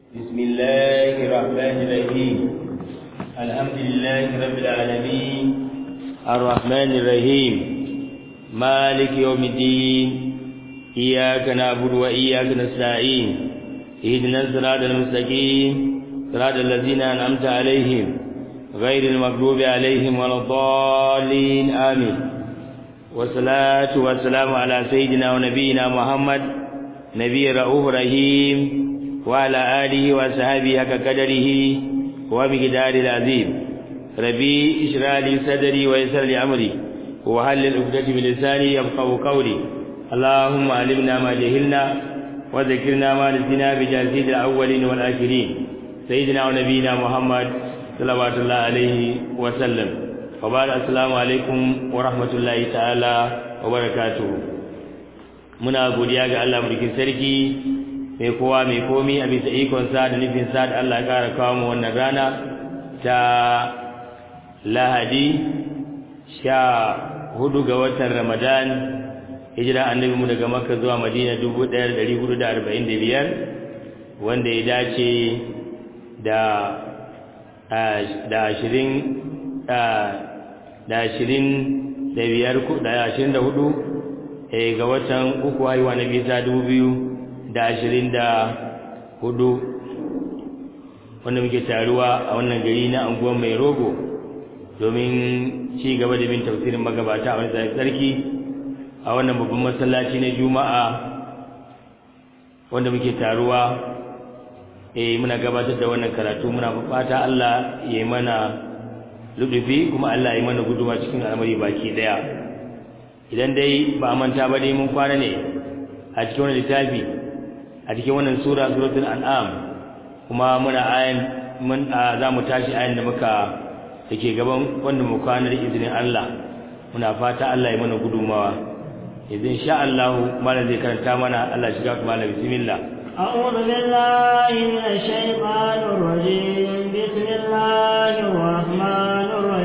بسم الله الرحمن الرحيم الحمد لله رب العالمين الرحمن الرحيم مالك يوم الدين إياك نعبد وإياك نستعين اهدنا الصراط المستقيم صراط الذين أنعمت عليهم غير المغضوب عليهم ولا الضالين آمين والصلاة والسلام على سيدنا ونبينا محمد نبي رؤوف رحيم وعلى آله وصحبه حق قدره ومقدار العظيم ربي اشرح لي صدري ويسر لي أمري وحلل عقدة من لساني يفقهوا قولي اللهم علمنا ما جهلنا وذكرنا ما نسينا بجازيد الأولين والآخرين سيدنا ونبينا محمد صلوات الله عليه وسلم وبعد السلام عليكم ورحمة الله تعالى وبركاته muna godiya ga Allah mulkin sarki mai kowa mai komi a bisa ikon sa da nufin sa da Allah ya kara kawo mu wannan rana ta Lahadi sha hudu ga watan Ramadan hijira annabi mu daga Makka zuwa Madina 1445 wanda ya dace da da ashirin da ashirin da biyar da ashirin da hudu ga watan uku haihuwa na bisa dubu biyu da ashirin da hudu wanda muke taruwa a wannan gari na anguwan mai rogo domin ci gaba da bin tafsirin magabata a wani tsarki a wannan babban masallaci na juma'a wanda muke taruwa eh muna gabatar da wannan karatu muna fata Allah ya yi mana ludufi kuma Allah ya yi mana guduma cikin al'amari baki daya idan dai ba manta ba dai mun kwana ne a cikin wannan littafi a cikin wannan sura suratul an'am kuma muna ayan mun za mu tashi ayan da muka take gaban wanda mu kwana da izinin Allah muna fata Allah ya mana gudumawa idan sha Allah malam zai karanta mana Allah shiga kuma malam bismillah أعوذ بالله من الشيطان الرجيم بسم الله الرحمن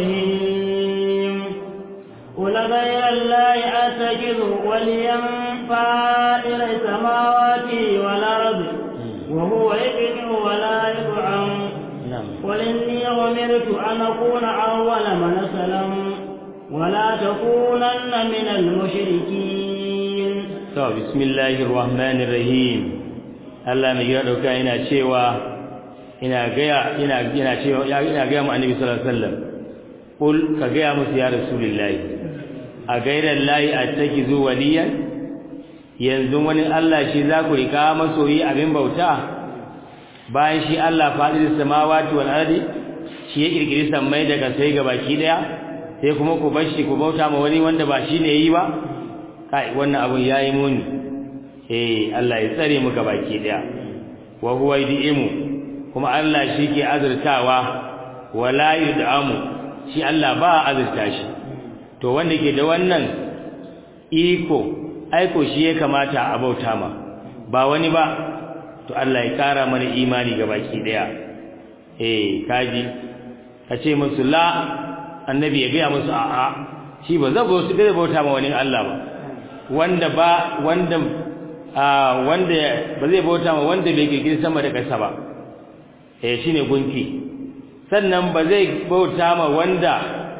الرحيم قل غير الله أتخذ وليا فائر السماوات والأرض وهو يبدع ولا يطعم قل إني أمرت أن أكون أول من أسلم ولا تكونن من المشركين بسم الله الرحمن الرحيم Allah mai gida dauka yana cewa ina gaya ina ina cewa ina gaya mu annabi sallallahu alaihi wasallam kul ka gaya musu ya rasulullahi a gairan lahi attakizu waliyan yanzu wani Allah shi za ku rika masoyi abin bauta bayan shi Allah fadil samawati wal ardi shi ya kirkiri sammai daga sai ga baki daya sai kuma ku bar shi ku bauta ma wani wanda ba shi ne yi ba kai wannan abun yayi muni eh Allah ya tsare mu baki daya wa huwa yud'imu kuma Allah shi ke azurtawa wala yud'amu shi Allah ba azurta shi to wanda ke da wannan iko aiko shi ya kamata a bauta ma ba wani ba to Allah ya kara mana imani baki daya eh kaji kace musu la annabi ya ga musu a'a shi ba zai bauta ma wani Allah ba wanda ba wanda wanda ba zai bauta ma wanda bai kirkiri sama da ƙasa ba eh shine gunki sannan ba zai bauta ma wanda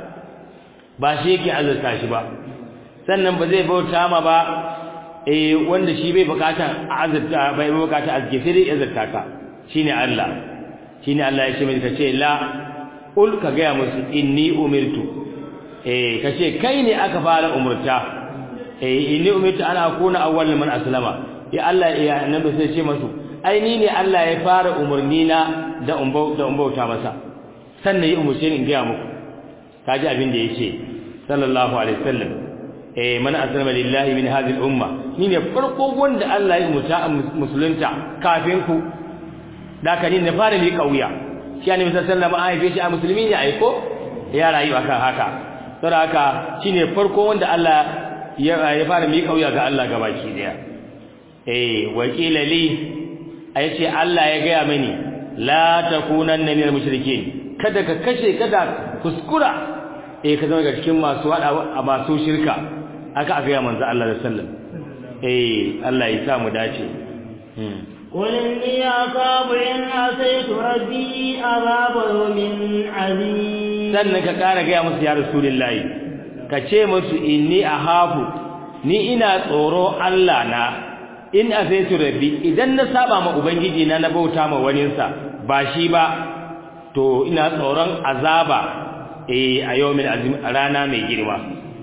ba shi yake azurta shi ba sannan ba zai bauta ma ba eh wanda shi bai bukata azurta bai bukata azke sai dai azurta ka shine Allah shine Allah ya ce mai kace la ul ka ga musu inni umirtu eh kace kai ne aka fara umurta eh inni umirtu ana akuna awwal man aslama ya Allah ya annabi sai ce masu ai ni ne Allah ya fara umurni na da umbau da umbauta masa sannan ya umurce ni in ga muku kaji abin da yace sallallahu alaihi wasallam eh man aslama lillahi min hadhihi al-umma ni ne farko wanda Allah ya umurta musulunta kafin ku da ka ni ne fara mi kauya shi annabi sallallahu alaihi wasallam ai shi a musulmi ne ai ko ya rayu akan haka saboda haka shine farko wanda Allah ya fara mi kauya ga Allah gabaki daya eh wakila li ayace Allah ya gaya mini la takunanna minal mushrikeen kada ka kashe kada kuskura eh ka zama ga cikin masu hada masu shirka aka aka ya manzo Allah sallallahu alaihi wasallam eh Allah ya sa mu dace قل إني أخاف إن عصيت ربي عذاب يوم عظيم sannan ka ƙara gaya musu ya rasulullahi ka ce musu inni ahafu ni ina tsoro Allah na in asaitu rabbi idan na saba ma ubangiji na na bauta ma waninsa ba shi ba to ina tsoron azaba eh a yawmin azim a rana mai girma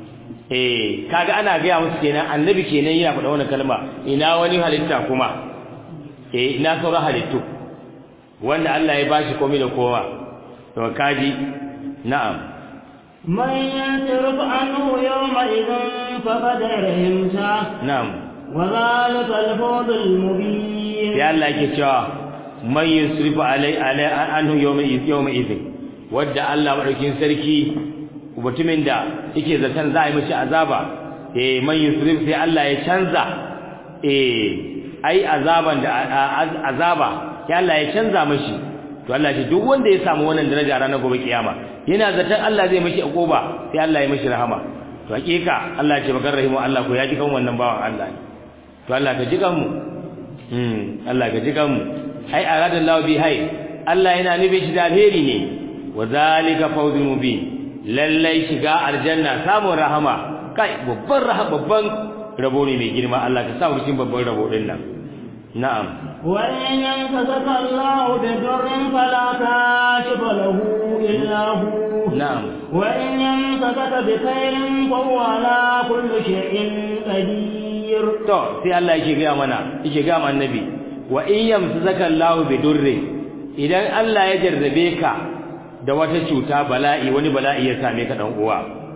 eh kaga ana gaya musu kenan annabi kenan yana faɗa wannan kalma ina wani halitta kuma eh ina sauran halittu wanda Allah ya bashi komai da kowa to kaji na'am من ينصرف عنه يومئذ فقد رحمته na'am وذلك الفوز المبين sai Allah yake cewa man yusrifu alai alai anhu yawma yawma idhin wadda Allah madaukin sarki mutumin da yake zaton za a yi mishi azaba eh man yusrif sai Allah ya canza eh ai azaban da azaba sai Allah ya canza mishi to Allah shi duk wanda ya samu wannan daraja ranar gobe kiyama yana zaton Allah zai mishi akuba sai Allah ya mishi rahama to hakika Allah ya ce bakar rahimu Allah ko ya ji kan wannan bawan Allah to Allah ka ji kan mu hmm Allah ka ji kan mu ai aradallahu bi hay Allah yana nufi shi da alheri ne wa zalika fawzul mubin lallai shiga aljanna samun rahama kai babban rahama babban rabo ne mai girma Allah ka sa mu cikin babban rabo din nan na'am وإن يمسسك الله بضر فلا كاشف له إلا هو na'am وإن يمسسك بخير فهو على كل شيء قدير to sai Allah yake ga mana yake ga mana annabi wa in yamsaka Allah bi durri idan Allah ya jarrabe ka da wata cuta bala'i wani bala'i ya same ka dan uwa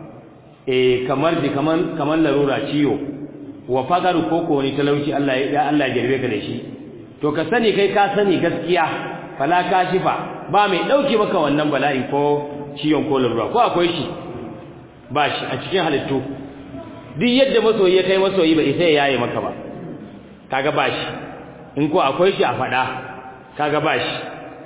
eh kamar di kaman kaman larura ciwo wa fagaru koko wani talauci Allah ya Allah ya jarrabe ka da shi to ka sani kai ka sani gaskiya fala kashifa ba mai dauke maka wannan bala'i ko ciwon ko larura ko akwai shi ba shi a cikin halittu duk yadda masoyi ya kai masoyi ba isa ya yaye maka ba kaga ba shi in ko akwai shi a fada kaga ba shi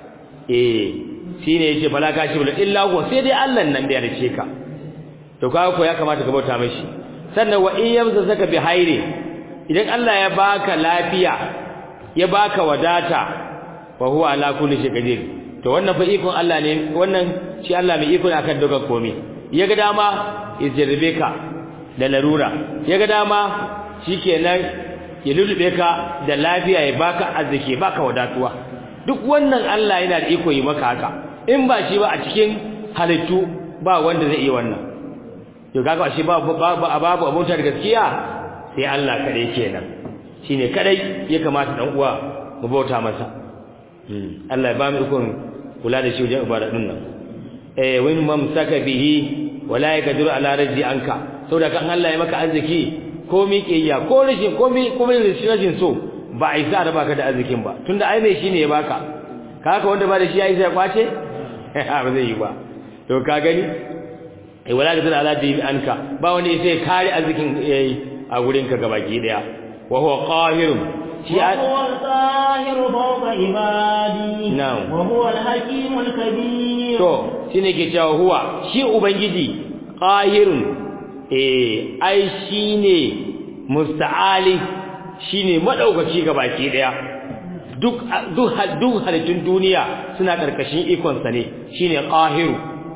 eh shine yace fala kashifa illa huwa sai dai Allah nan da ya rice ka to kaga ko ya kamata ka bauta mashi sannan wa in yamsa saka bi haire idan Allah ya baka lafiya ya baka wadata fa huwa ala kulli shay'in qadir to wannan fa ikon Allah ne wannan shi Allah mai iko ne akan dukkan komai ya ga dama ya jarrabe ka da larura ya ga dama shikenan ya lulube ka da lafiya ya baka arziki baka wadatuwa duk wannan Allah yana da iko yi maka haka in ba shi ba a cikin halittu ba wanda zai iya wannan to kaga shi ba babu babu abota da gaskiya sai Allah kadai kenan shine kadai ya kamata dan uwa mu bauta masa Allah ya ba mu ikon kula da shi wajen ibada din nan eh wani mamsaka bihi wala yakdur ala rajzi anka saboda kan Allah ya maka arziki ko miƙiyya ko rashin ko mi ko rashin so ba a isa da baka da arzikin ba tunda ai mai shine ya baka kaga wanda ba da shi yayi sai kwace ba zai yi ba to ka gani eh wala yakdur ala rajzi anka ba wani sai kare arzikin yayi a gurin ka gabaki daya wa huwa qahirun shi وهو القاهر فوق عبادي نعم. وهو الحكيم الكبير to shine ke cewa huwa shi ubangiji qahirun eh ai shine musta'ali shine madaukaki baki daya duk duk duk halittun duniya suna karkashin ikon sa ne shine qahiru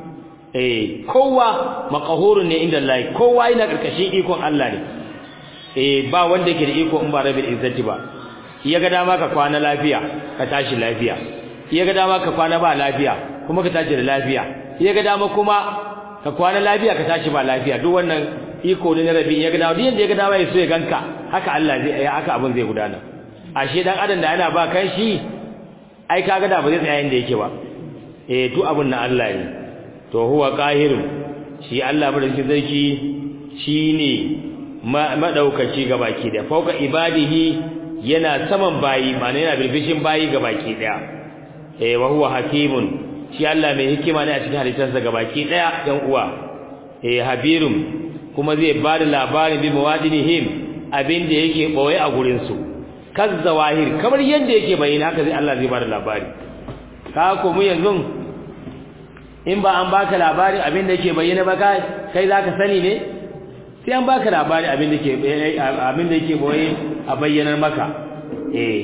eh kowa maqahurun ne inda Allah kowa yana karkashin ikon Allah ne eh ba wanda yake da iko in ba rabbil izzati ba iya ga dama ka kwana lafiya ka tashi lafiya iya ga dama ka kwana ba lafiya kuma ka tashi da lafiya iya ga dama kuma ka kwana lafiya ka tashi ba lafiya duk wannan iko ne na rabi iya ga dama duk yanda ya ga dama ya so ya ganka haka Allah zai ya haka abin zai gudana ashe dan adam da yana ba kan shi ai kaga da ba zai tsaya inda yake ba eh duk abin na Allah ne to huwa qahirun shi Allah madaukakin sarki shine madaukaki gabaki da fauka ibadihi yana saman bayi ma'ana yana bilbishin bayi gabaki daya eh wa huwa hakimun shi Allah mai hikima ne a cikin halittarsa gabaki daya dan uwa eh habirum kuma zai ba da labarin bi mawadinihim abin da yake boye a gurin su kazzawahir kamar yanda yake bayyana haka zai Allah zai ba da labari ka ko mu yanzu in ba an baka labarin abin da yake bayyana ba kai kai zaka sani ne sai an baka labari abin da ke abin da yake boye a bayyanar maka eh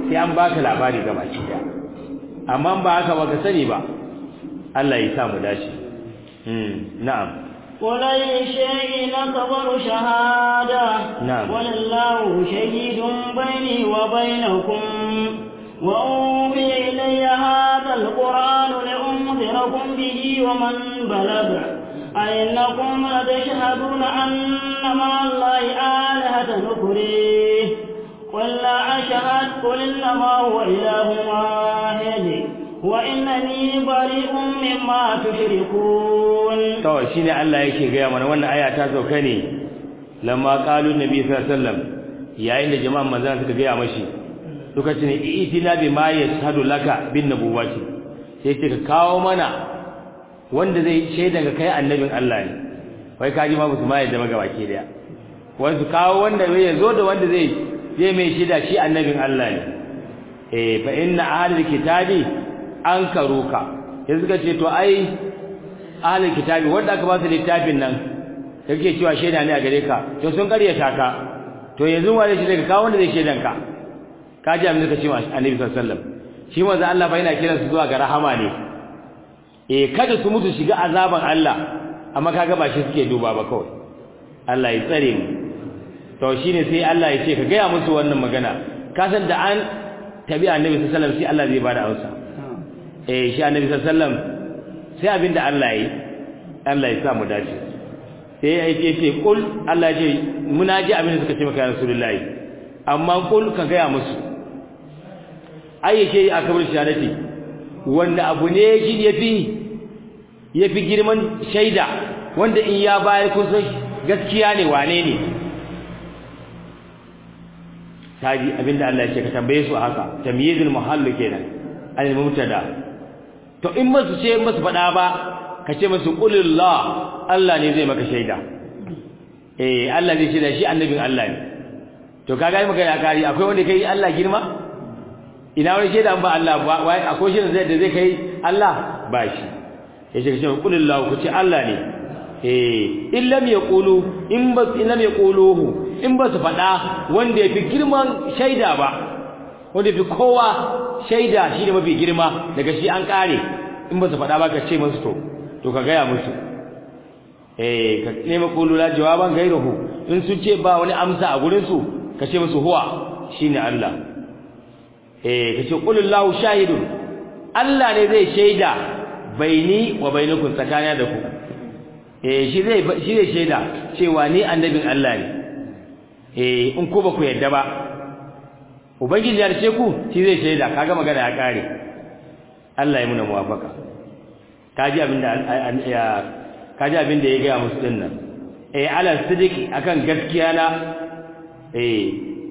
sai an baka labari ga baki daya amma ba haka ba ka sani ba Allah ya sa mu dace mm na'am قل أي شيء أكبر شهادة نعم. ولله شهيد بيني وبينكم وأوحي إلي هذا القرآن لأنذركم به ومن بلغ أئنكم لتشهدون أن مع الله آلهة نكريه قل لا أشهد قل إنما هو إله واحد وإنني بريء مما تشركون kawai shine Allah yake gaya mana wannan aya ta sauka ne lamma qalu nabi sallallahu alaihi wasallam yayin da jama'an manzon suka gaya mashi suka ce itina bi ma yashhadu laka bin nubuwati sai ce ka kawo mana wanda zai shaida ga kai annabin Allah ne wai kaji ma musu ma yadda maga baki daya wanda kawo wanda zai zo da wanda zai zai mai shaida shi annabin Allah ne eh fa inna ahlul kitabi ankaruka sai suka ce to ai ahlul kitabi wanda aka ba su littafin nan kake cewa shaida ne a gare ka to sun karyata ka to yanzu wanda shi daga kawo wanda zai shaidan ka ka ji abin da kace wa annabi sallallahu alaihi wasallam shi manzo Allah fa yana kiran su zuwa ga rahama ne eh kada su mutu shiga azaban Allah amma kaga ba shi suke duba ba kawai Allah ya tsare mu to shine sai Allah ya ce ka gaya musu wannan magana ka san da an tabi annabi sallallahu alaihi wasallam sai Allah zai bada amsa eh shi annabi sallallahu alaihi wasallam sai abinda Allah yi Allah ya sa mu dace sai ya ce ce kul Allah ya ce muna ji abin da suka ce maka ya rasulullahi amma kul ka gaya musu ayyake a kabar shahadati wanda abu ne shi yafi yafi girman shaida wanda in ya bayar kun san gaskiya ne wane ne taji abinda Allah ya ce ka tambaye su haka tamyizul muhallu kenan al mubtada to in masu ce masu fada ba ka ce masu qulillah Allah ne zai maka shaida eh Allah zai shaida shi annabin Allah ne to kaga maka ya kari akwai wanda kai Allah girma ina wani shaida ba Allah ba wai akwai shaida zai da zai kai Allah ba shi yace ka ce qulillah ku ce Allah ne eh in lam yaqulu in ba in lam yaquluhu in ba su faɗa wanda ya fi girman shaida ba wanda fi kowa shaida shi ne mafi girma daga shi an ƙare in ba su faɗa ba ka ce musu to to ka gaya musu eh ka nema kulula jawaban gairuhu in sun ce ba wani amsa a gurin su ka ce musu huwa shine Allah eh ka ce qulillahu shahidun Allah ne zai shaida baini wa bainakum tsakanina da ku eh shi zai shi zai shaida cewa ni annabin Allah ne eh in ko ba ku yadda ba ubangiji ya ce ku shi zai shaida kaga magana ya kare Allah ya muna muwafaka kaji abinda ya kaji abinda ya ga musu dinnan eh ala sidiki akan gaskiya na eh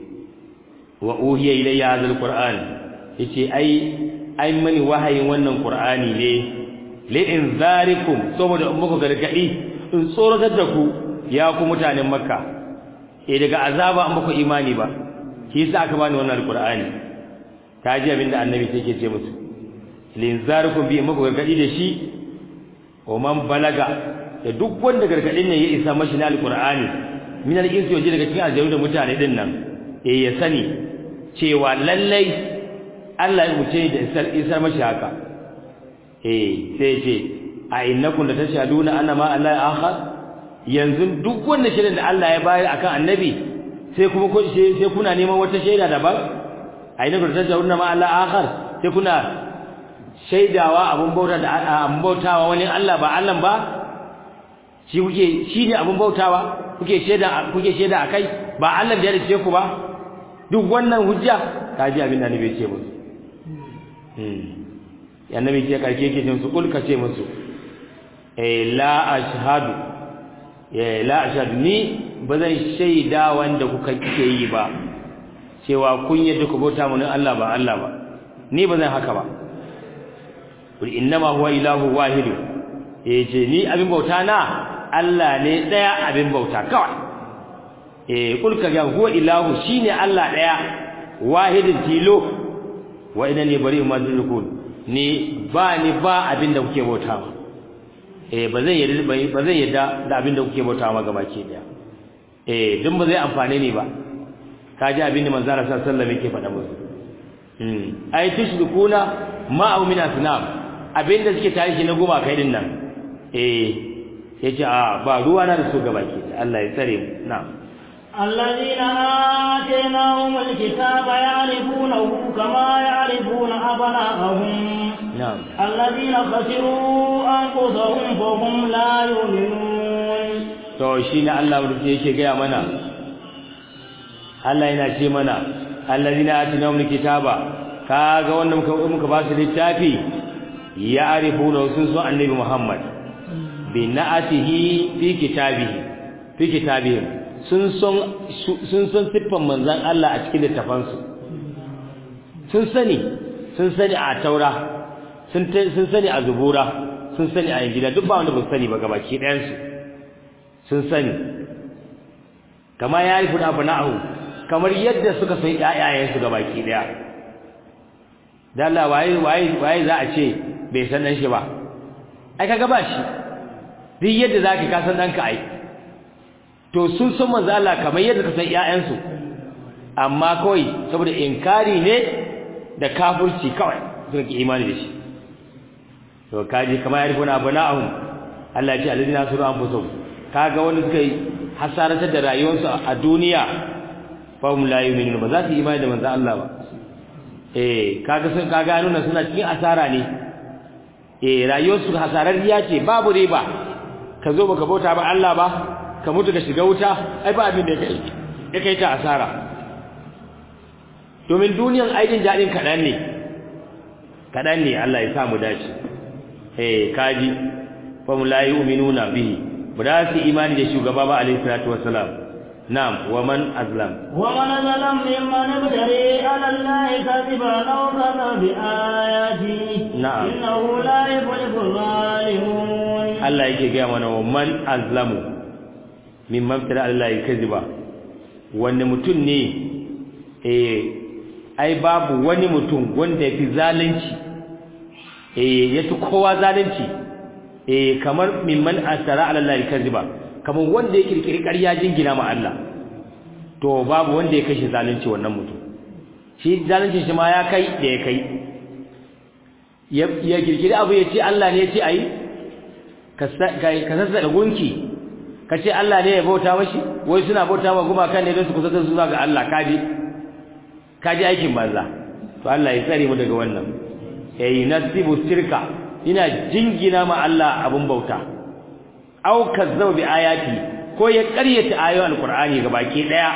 wa uhiya ilayya hadha alquran yace ai ai mani wahayin wannan qur'ani ne li inzarikum saboda muku gargadi in tsoratar da ku ya ku mutanen makka eh daga azaba an baku imani ba shi yasa aka bani wannan alqur'ani ta ji abinda annabi take ce musu linzarukum bi muku gargadi da shi wa man balaga da duk wanda gargadin ne ya isa mashi na alqur'ani min al-insi waje daga cikin aljanu da mutane din nan eh ya sani cewa lallai Allah ya muce da isar isar mashi haka eh sai ce a innakum la tashhaduna anna ma Allah akhar yanzu duk wanda shirin da Allah ya bayar akan annabi sai kuma ko sai kuna neman wata shaida daban aina ku tajawunna ma Allah akhar sai kuna shaidawa abun bauta da abun bautawa wani Allah ba Allah ba shi kuke shi ne abun bautawa kuke shaida kuke shaida akai ba Allah da ya dace ku ba duk wannan hujja kaji abin da nabi ce musu hmm annabi ce karke yake cin su kulka ce musu eh la ashhadu la ashhadu ni bazan shaida wanda kuka kike yi ba cewa kun yadda ku bauta mun Allah ba Allah ba ni bazan haka ba kul innama huwa ilahu wahid yace ni abin bauta na Allah ne daya abin bauta kawai eh kul ka ga huwa ilahu shine Allah daya wahidin tilo wa inani bari ma zulukun ni ba ni ba abin da kuke bauta ba eh ba zan yarda ba zan yarda da abin da kuke bauta ma gabaki daya eh dun ba zai amfane ni ba kaji abin da manzo Allah sallallahu alaihi wasallam yake faɗa musu mm ai tushrikuna ma min asnam abinda suke tare shi na goma kai din nan eh yace a ba ruwa na da su gaba ke Allah ya tsare mu na'am الذين آتيناهم الكتاب يعرفونه كما يعرفون أبناءهم na'am الذين خسروا أنفسهم فهم لا يؤمنون to shi ne Allah mutum yake gaya mana Allah yana ce mana allazina atinahum kitaba kaga wanda muka muka ba su littafi ya arifuna sun so annabi Muhammad bi na'atihi fi kitabihi fi kitabihi sun son sun son siffan manzon Allah a cikin littafansu sun sani sun sani a taura sun sun sani a zubura sun sani a injila duk ba wanda ba sani ba gabaki ɗayan su sun sani kama ya yi funa funa'ahu kamar yadda suka san ƴaƴayensu ga baki daya dan Allah waye waye waye za a ce bai san dan shi ba ai kaga ba shi duk yadda zaka ka san danka ai to sun san manzo Allah kamar yadda ka san ƴaƴansu amma kawai saboda inkari ne da kafirci kawai suka ki imani da shi to kaji kama ya rifuna funa'ahu Allah ya ce alladina suru anfusuhum kaga wanda suka yi hasaratar da rayuwarsu a duniya fa hum la yu'minun ba za su imani da manzo Allah ba eh kaga sun kaga nuna suna cikin asara ne eh rayuwarsu hasararriya ce babu riba ka zo baka bauta ba Allah ba ka mutu ka shiga wuta ai ba abin da ya kai ya kai ta asara domin duniyan aikin jadin kadan ne kadan ne Allah ya sa mu dace eh kaji fa hum la yu'minuna bihi ba za su imani da shugaba ba alaihi salatu wassalam na'am wa man azlam wa man zalam mimman ibtari ala allahi kadiban aw kana bi ayati Na'am. innahu la yuflihu zalimun Allah yake ga mana wa man azlamu mimman ibtara ala allahi kadiba wanda mutum ne eh ai babu wani mutum wanda yafi zalunci eh yafi kowa zalunci eh kamar mimman asara ala Allah kaziba kamar wanda ya kirkiri ƙarya jingina ma Allah to babu wanda ya kashe zalunci wannan mutum shi zalunci shi ma ya kai da ya kai ya ya kirkiri abu ya ce Allah ne ya ce ayi ka ka sassa da gunki ka ce Allah ne ya bauta mashi wai suna bauta ma gumakan ne don su kusa su zuwa ga Allah kaji kaji aikin banza to Allah ya tsare mu daga wannan yayi nasibu shirka ina jingina ma Allah abun bauta aw kazzaba bi ayati ko ya ƙaryata ayoyin alqur'ani gabaki daya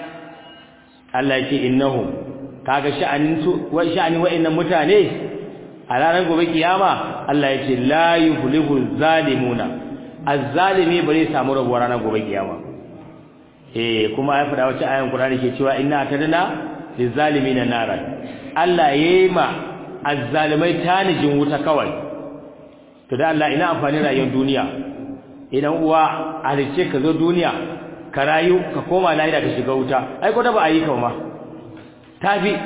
Allah ya ce innahum kaga sha'anin su wa sha'anin wa'annan mutane a ranar gobe kiyama Allah ya ce la yuflihu zalimuna azzalimi bare samu rabuwa ranar gobe kiyama eh kuma ya fada wacce ayan qur'ani ke cewa inna atadna lizalimina naran Allah yayi ma azzalimai tanijin wuta kawai to da Allah ina amfani rayuwar duniya idan uwa halice ka zo duniya ka rayu ka koma lahira ka shiga wuta ai ko da ba a yi ka ma tafi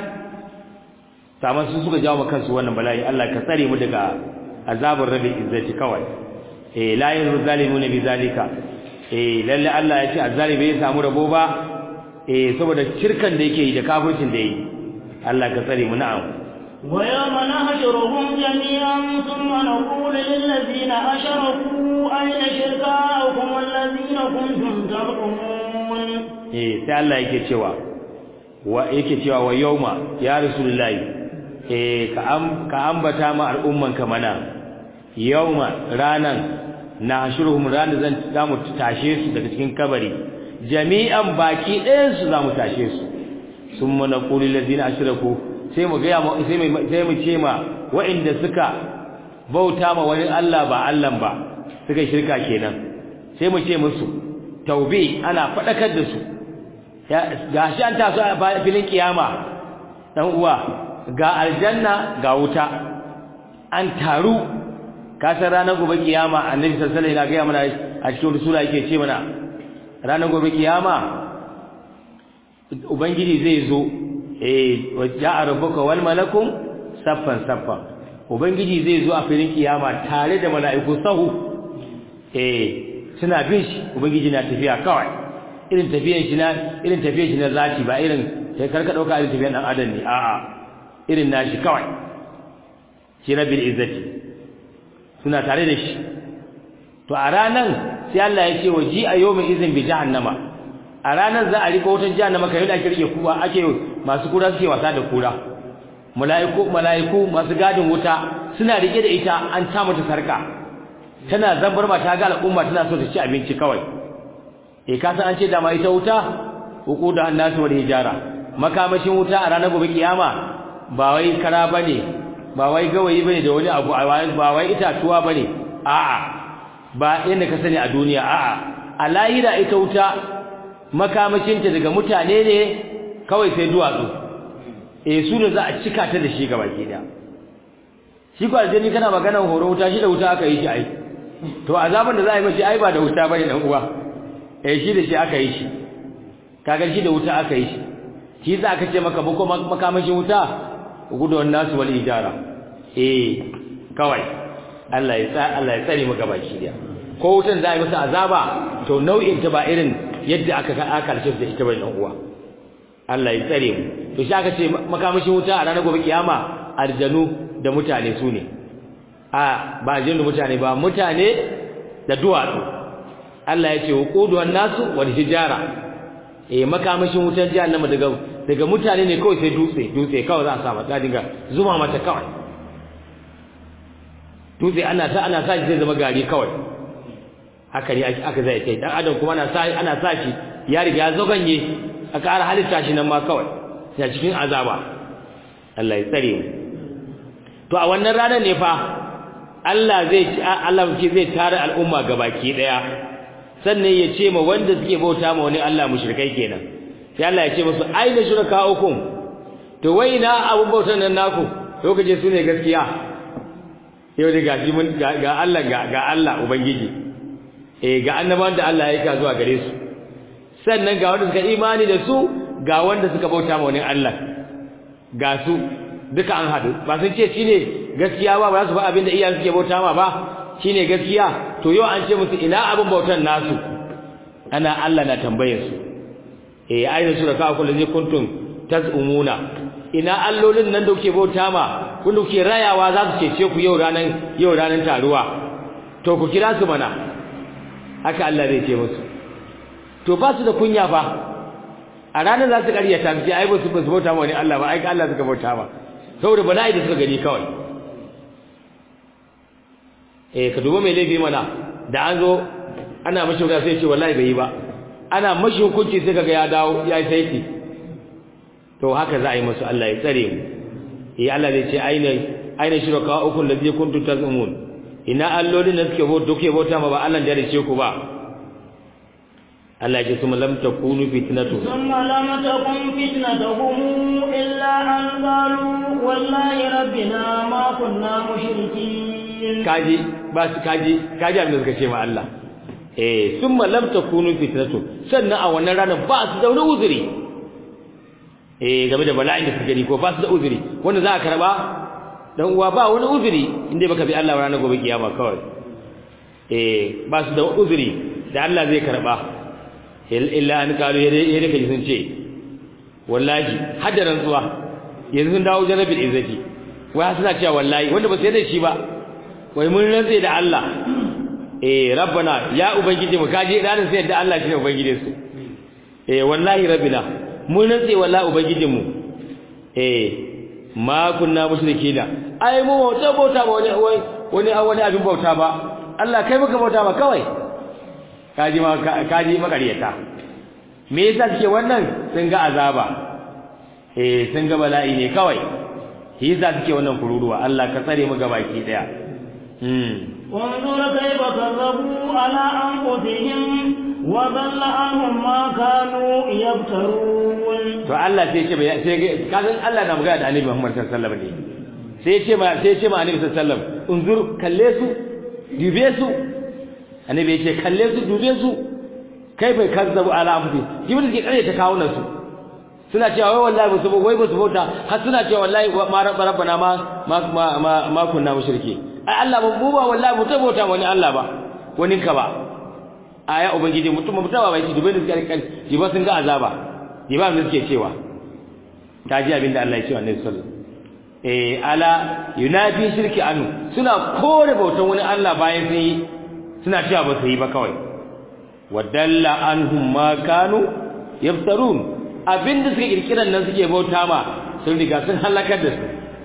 saman su suka jawo kansu wannan bala'i Allah ka tsare mu daga azabar rabbi izzati kawai eh la yanzu zalimuna bi zalika eh lalle Allah ya ce azzalimi bai samu rabo ba eh saboda shirkan da yake yi da kafircin da yake Allah ka tsare mu na'am ويوم نحشرهم جميعا ثم نقول للذين أشركوا أين شركاؤكم الذين كنتم تزعمون eh sai Allah yake cewa wa yake cewa wa yauma ya rasulullahi eh ka am ka ambata ma al'umman ka mana yauma ranan nahshuruhum ranan zan zamu tashe su daga cikin kabari jami'an baki ɗayan su zamu tashe su summa naqulu lil ladina ashraku sai mu ga sai mu sai mu ce ma wa'inda suka bauta ma wani Allah ba Allah ba suka shirka kenan sai mu ce musu taubi ana fadakar da su ga shi an taso a filin kiyama dan uwa ga aljanna ga wuta an taru kasar ranar gobe kiyama annabi sallallahu alaihi wasallam ya ga mana a cikin sura yake ce mana ranar gobe kiyama ubangiji zai zo eh waja'a rabbuka wal malakum saffan saffan ubangiji zai zo a filin kiyama tare da mala'iku sahu eh suna bin shi ubangiji na tafiya kawai irin tafiyan shi na irin tafiyan shi na zati ba irin sai karka dauka irin tafiyan dan adam ne a'a irin nashi kawai shi rabbil izzati suna tare da shi to a ranan sai Allah ya ce waji a yawmin izin bi jahannama a ranan za a rika wutar jahannama kai da ake rike kuwa ake masu kura suke wasa da kura mala'iku mala'iku masu gadin wuta suna rike da ita an ta mata sarka tana zambar ma ta ga al'umma tana so ta ci abinci kawai eh ka san an ce dama ita wuta hukuda annasu wal hijara makamashin wuta a ranar gobe kiyama ba wai kara bane ba wai gawayi bane da wani abu ba wai itatuwa bane a'a ba yanda ka sani a duniya a'a a lahira ita wuta makamashinta daga mutane ne kawai sai duwatsu eh su ne za a cika ta da shi gaba ke da shi ko aljani kana maganar horo wuta shi da wuta aka yi shi ai to azaban da za a yi mashi ai ba da wuta bane dan uwa eh shi da shi aka yi shi kaga shi da wuta aka yi shi shi za ka ce maka bako makamashin wuta gudun nasu wal ijara eh kawai Allah ya sa Allah ya tsare maka baki da ko wutan za a yi masa azaba to nau'in ta ba irin yadda aka aka karshe da ita bane dan uwa Allah ya tsare mu to shi aka ce makamashin wuta a ranar gobe kiyama arjanu da mutane su ne a ba arjanu da mutane ba mutane da duwatsu Allah ya ce wuqudu wan nasu wal hijara eh makamashin wutar jahannama daga daga mutane ne kawai sai dutse dutse kawai za a sa mata dinga zuma mata kawai dutse ana ta ana sa shi zai zama gari kawai haka ne aka zai kai dan adam kuma ana sa ana sa shi ya riga ya zoganye aka ara halitta shi nan ma kawai sai cikin azaba Allah ya tsare mu to a wannan ranar ne fa Allah zai Allah zai tare al'umma gabaki daya sannan ya ce ma wanda suke bauta ma wani Allah mushrikai kenan sai Allah ya ce musu aina shurakaukum to wai na abun bautan nan naku lokaci su ne gaskiya yau da gashi mun ga Allah ga ga Allah ubangiji eh ga annabawan da Allah ya aika zuwa gare su sannan ga wanda suka imani da su ga wanda suka bauta ma wani Allah ga su duka an hadu ba sun ce shine gaskiya ba ba su ba abin da iyayen suke bauta ma ba shine gaskiya to yau an ce musu ina abin bautan nasu ana Allah na tambayar su eh ayyuka shuraka kullu zai kuntum tazumuna ina allolin nan da kuke bauta ma kun kuke rayawa za su cece ku yau ranan yau ranan taruwa to ku kira su mana haka Allah zai ce musu to ba su da kunya fa a ranar za su karyata su ce ai ba su ba su bauta ma wani Allah ba ai Allah suka bauta ma saboda bala'i da suka gani kawai eh ka duba mai laifi mana da an zo ana mashi wuta sai ce wallahi bai yi ba ana mashi hukunci sai kaga ya dawo ya yi saiti to haka za a yi musu Allah ya tsare mu eh Allah zai ce aina aina shuraka ukun ladhi kuntum tazumun ina allolin da suke bauta duke bauta ma ba Allah da ya ce ku ba Allah ya ce summa lam takunu fitnatu summa lam takun fitnatuhum illa an qalu wallahi rabbina ma kunna mushrikin kaji ba su kaji kaji abin da suka ce ma Allah eh summa lam takunu fitnatu sannan a wannan ranar ba su da wani uzuri eh game da bala'in da suka gani ko ba su da uzuri wanda za a karba dan uwa ba wani uzuri inda baka bi Allah ranar gobe kiyama kawai eh ba su da uzuri da Allah zai karba illa an kalu yare kaji sun ce wallahi hadaran zuwa yanzu sun dawo jarabil izzati wai suna cewa wallahi wanda ba su yarda shi ba wai mun rantse da Allah eh rabbana ya ubangiji mu kaje ranar sai da Allah shine ubangijin su eh wallahi rabbina mun rantse wallahi ubangijin mu eh ma kunna mushrikina ai mu bauta bauta ba wani wani wani abin bauta ba Allah kai muka bauta ba kawai kaji ma kaji makariyata me yasa suke wannan sun ga azaba eh sun ga bala'i ne kawai shi yasa suke wannan kururuwa Allah ka tsare mu gabaki daya انظر كيف كذبوا على أنفسهم وضل عنهم ما كانوا يفترون to Allah sai ce sai kasan Allah na magana da Annabi Muhammad sallallahu alaihi wasallam ne sai ce ma sai ce ma Annabi sallallahu alaihi wasallam unzur kalle su dube su Annabi ya ce kalle su dube su kai bai kazzabu ala anfusihim jibril ke kare ta kawo nan su suna cewa wai wallahi basu wai basu bauta har suna cewa wallahi ma rabbana ma ma ma ma kunna mushriki ai Allah ba mu ba wallahi mu tabbata wani Allah ba wani ka ba aya ubangiji mutum mutum ba bai dubai da suka kan ji ba sun ga azaba ji ba mu suke cewa ta ji abin da Allah ya ce wa Annabi sallallahu eh ala yunafi shirki anu suna kore bautan wani Allah bayan sun yi suna cewa ba su yi ba kawai wadalla anhum ma kanu yaftarun abinda suke kirkiran nan suke bauta ma sun riga sun halakar da su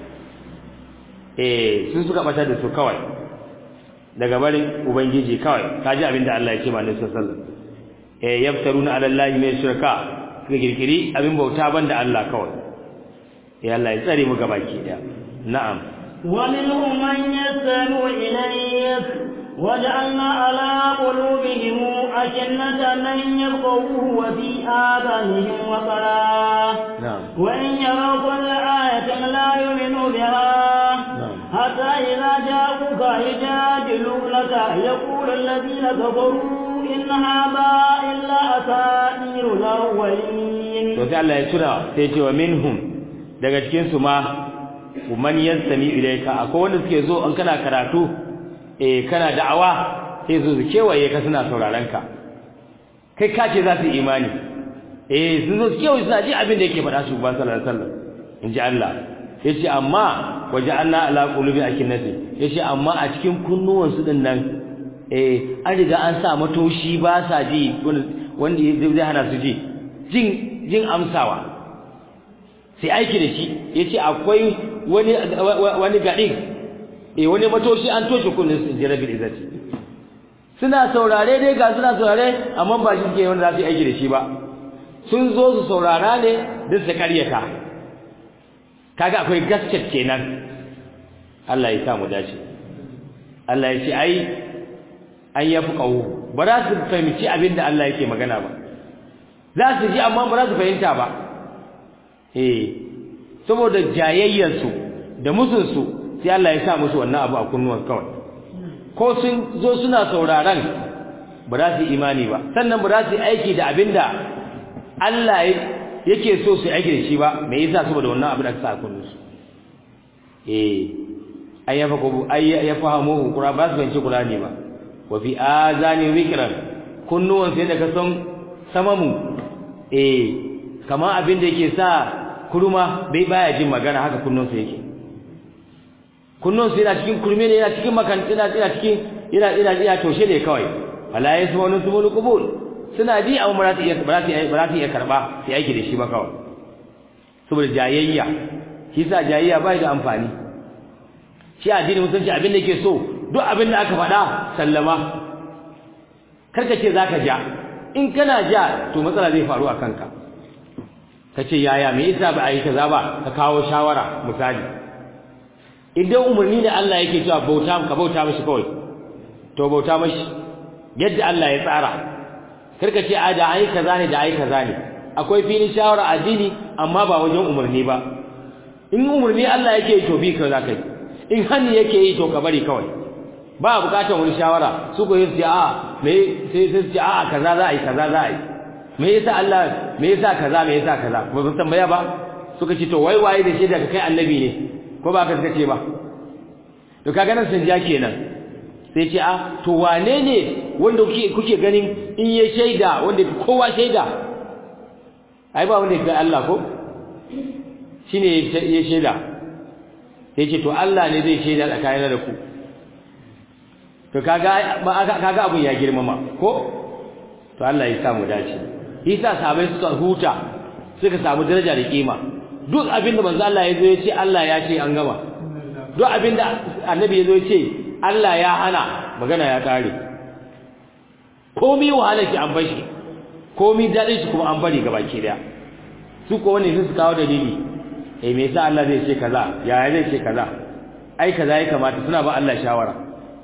eh sun suka bata da su kawai daga barin ubangiji kawai kaji abinda Allah ya ce ma Annabi sallallahu alaihi wasallam eh yaftaruna ala allahi mai shirka suka kirkiri abin bauta banda Allah kawai ya Allah ya tsare mu gabaki daya na'am wa minhum man yasmu ilayk وجعلنا على قلوبهم أكنة أن يفقهوه وفي آذانهم وقرا نعم وإن يروا كل آية لا يؤمنوا بها نعم. حتى إذا جاءوك يجادلونك يقول الذين كفروا إن هذا إلا أساطير الأولين to sai Allah ya tura sai ce wa minhum daga cikin su ma man yastami ilayka akwai wanda suke zo an kana karatu eh kana da'awa sai zo su kewaye ka suna sauraron ka kai ka ce za su yi imani eh sun zo su kewaye suna ji abin da yake faɗa shi ban sallallahu alaihi wasallam in ji Allah yace amma waja'alna ala qulubi akinnati yace amma a cikin kunnuwan su din nan eh an riga an sa matoshi ba sa ji wanda zai hana su ji jin jin amsawa sai aiki da shi yace akwai wani wani gadin eh wani matoshi an toshe kunnin su inji rabbil izzati suna saurare dai ga suna saurare amma ba shi ke wanda za su yi aiki da shi ba sun zo su saurara ne duk su karyata kaga akwai gaskiyar kenan Allah ya sa mu dace Allah ya ce ai an yafi kawo ba za su fahimci abin da Allah yake magana ba za su ji amma ba za su fahimta ba eh saboda jayayyarsu da musunsu sai Allah ya sa musu wannan abu a kunnuwan kawai ko sun zo suna sauraron ba za su imani ba sannan ba za su aiki da abinda Allah yake so su aiki da shi ba me yasa saboda wannan abu da aka sa a kunnunsu eh ay yafa ko ay yafahamu qura ba su fahimci qur'ani ba wa fi azani wikran kunnuwan sai da ka san samamu eh kamar abin da yake sa kuruma bai baya jin magana haka kunnunsa yake kunnun su yana cikin kurme ne yana cikin makantina yana cikin yana yana yana toshe ne kawai wala yasma'u sumul qubul suna ji amma ba za su iya ba za su iya ba za su iya karba sai aiki da shi ba kawai saboda jayayya shi sa jayayya bai da amfani shi addini musulunci abin da yake so duk abin da aka faɗa sallama karka ce zaka ja in kana ja to matsala zai faru a kanka kace yaya me yasa ba a yi kaza ba ka kawo shawara misali idan umarni da Allah yake cewa bauta ka bauta mishi kawai to bauta mishi yadda Allah ya tsara karka ce a da ai kaza ne da ai kaza ne akwai filin shawara addini amma ba wajen umarni ba in umarni Allah yake yi to bi ka zakai in hani yake yi to ka bari kawai ba bukatar wani shawara su ko yi a me sai sai ce a kaza za a yi kaza za a yi me yasa Allah me yasa kaza me yasa kaza ba su tambaya ba suka ce to wai waye da shi daga kai annabi ne ko ba ka ce ba to kaga nan sun ja kenan sai ce a to wane ne wanda kuke kuke ganin in ya shaida wanda kowa shaida ai ba wanda ga Allah ko shine ya shaida sai ce to Allah ne zai shaida tsakanin da ku to kaga kaga abun ya girmama ko to Allah ya samu dace yasa sahabbai suka huta suka samu daraja da kima duk abinda manzo Allah ya zo ya ce Allah ya ce an gama duk abinda annabi ya zo ya ce Allah ya hana magana ya kare komai wahalar ki an bashi komai dadin shi kuma an bari gabaki daya su ko wani su kawo dalili eh me yasa Allah zai ce kaza yaya zai ce kaza ai kaza ya kamata suna ba Allah shawara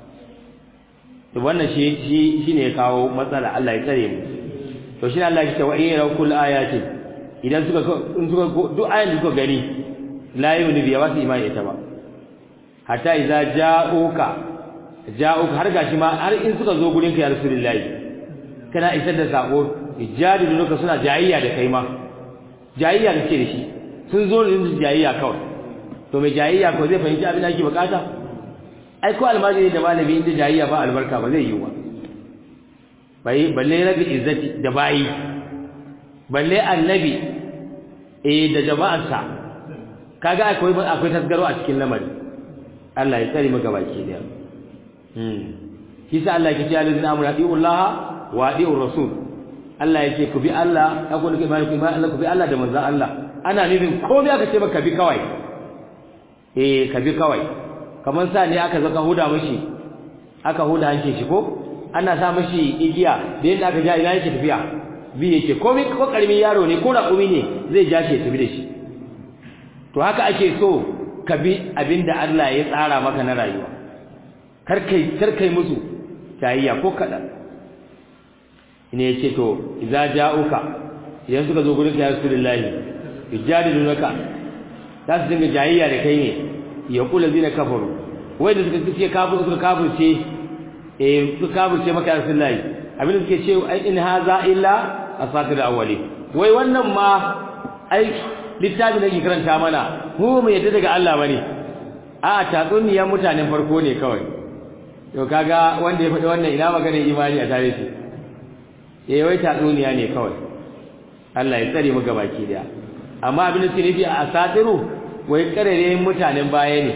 to wannan shi shi shine ya kawo matsala Allah ya tsare mu to shi Allah ya ce wa in kullu ayati idan suka in suka duk ayan da suka gani la yu'minu bi wasu imani ita ba hatta idza ja'uka ja'uka har gashi ma har in suka zo gurin ka ya rasulullahi kana isar da sako ijadiluka suna jayayya da kai ma jayayya da ke da shi sun zo ne su jayayya kawai to mai jayayya ko zai fahimci abin da ake bukata ai ko almajiri da malami inda jayayya ba albarka ba zai yi wa bai balle rabi izzati da bayi balle annabi eh da jama'arsa kaga akwai akwai tasgaro a cikin lamari Allah ya tsare maka baki da hmm kisa Allah yake cewa allazina amanu atiullaha wa atiur rasul Allah yake ku bi Allah ku ku bi Allah ku bi Allah da manzon Allah ana nufin komai aka ce maka bi kawai eh ka bi kawai kamar sa ne aka zaka huda mishi aka huda hanke shi ko ana sa mishi igiya da yadda aka ja ina yake tafiya bi yake komai ko karamin yaro ne ko raƙumi ne zai ja shi ya tafi da shi to haka ake so ka bi abinda Allah ya tsara maka na rayuwa kar kai kar kai musu tayayya ko kada ne yace to idza ja'uka idan suka zo gurin ya rasulullahi yujadilunaka za su dinga jayayya da kai ne ya kula zina kafaru wai da suka ce kafir suka kafirce eh suka kafirce maka rasulullahi abin da suke ce ai in haza illa asatir awwali wai wannan ma ai littafi da ke karanta mana mu mu yadda daga Allah bane a tatsuniyar mutanen farko ne kawai to kaga wanda ya faɗi wannan ina magana imani a tare shi eh wai tatsuniya ne kawai Allah ya tsare mu gabaki daya amma abin da suke nufi a asatiru wai karere mutanen baya ne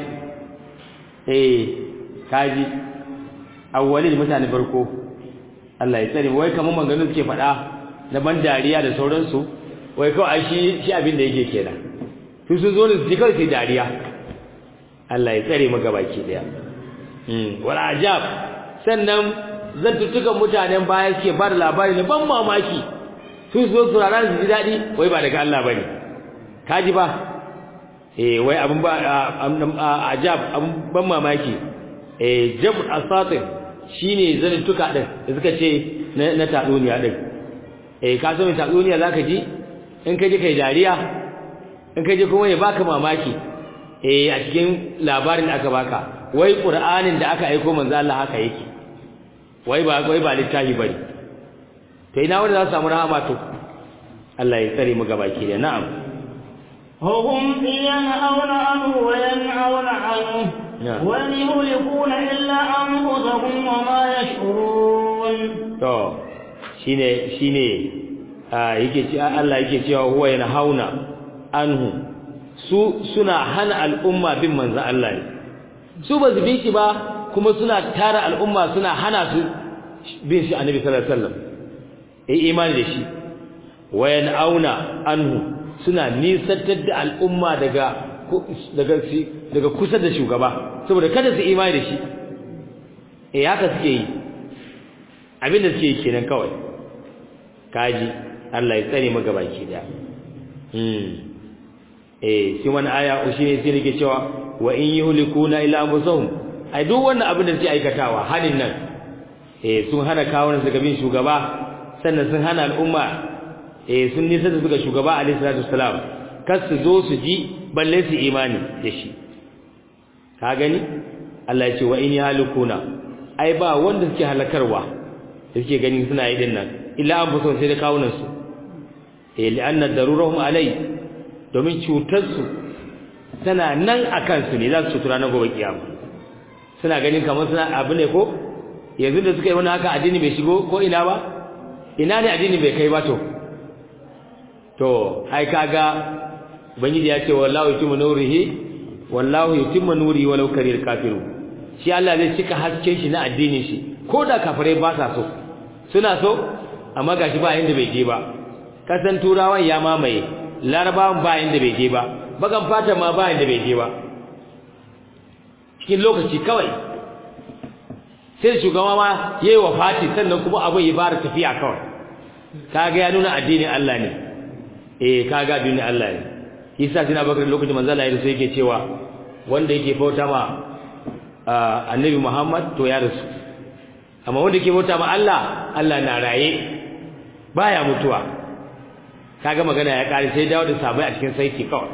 eh kaji awwalil mutanen farko Allah ya tsare wai kamar maganganun suke faɗa na ban dariya da sauransu wai kawai shi shi abin da yake kenan su sun zo ne su kawai su dariya Allah ya tsare mu gabaki daya mm wal ajab sannan zantuttukan mutanen baya suke ba da labari na ban mamaki su zo su rana su ji dadi wai ba daga Allah bane kaji ba eh wai abin ba ajab abin ban mamaki eh jab asatir shine zantuttuka din da suka ce na tatsuniya din eh ka so mai tatsuniya zaka ji in ka je kai dariya in ka je kuma ya baka mamaki eh a cikin labarin da aka baka wai qur'anin da aka aika manzo Allah haka yake wai ba wai ba littafi bane to ina wanda za su samu rahama to Allah ya tsare mu gabaki da na'am هم ينهون عنه وينهون عنه وإن يهلكون إلا أنفسهم وما يشعرون to shine shine yake ce Allah yake cewa huwa yanhauna anhu su suna hana al'umma bin manzo Allah ne su ba su bi shi ba kuma suna tara al'umma suna hana su bin shi annabi sallallahu alaihi wasallam eh imani da shi wa yanauna anhu suna nisantar da al'umma daga daga daga kusa da shugaba saboda kada su imani da shi eh haka suke yi abinda suke yi kenan kawai kaji Allah ya tsare mu gabaki da hmm eh shi wannan aya shi ne sai nake cewa wa in yuhlikuna illa anfusahum ai duk wannan abin da suke aikatawa halin nan eh sun hana kawunan su gabin shugaba sannan sun hana al'umma eh sun nisa da suka shugaba alaihi salatu wassalam kar su zo su ji balle su imani da shi ka gani Allah ya ce wa in yuhlikuna ai ba wanda suke halakarwa da suke gani suna yi din nan illa anfusahum sai da kawunan su eh li'anna darurahum alai domin cutar su tana nan akan su ne za su cutura na gobe kiyama suna ganin kamar suna abu ne ko yanzu da suka yi wani haka addini bai shigo ko ina ba ina ne addini bai kai ba to to ai kaga ubangiji ya ce wallahu yutimmu nurihi wallahu yutimmu nurihi walau karil kafiru shi Allah zai cika hasken shi na addinin shi ko da kafirai ba sa so suna so amma gashi ba inda bai je ba kasan turawan ya mamaye larabawan ba inda bai je ba bagan fata ma ba inda bai je ba cikin lokaci kawai sai shugaba ma yayi wafati sannan kuma abin ya fara tafiya kawai kaga ya nuna addinin Allah ne eh kaga addinin Allah ne yasa sina bakar lokacin manzo Allah ya rasu yake cewa wanda yake bauta ma annabi Muhammad to ya rasu amma wanda yake bauta ma Allah Allah na raye baya mutuwa kaga magana ya kare sai dawo da sabai a cikin saiti kawai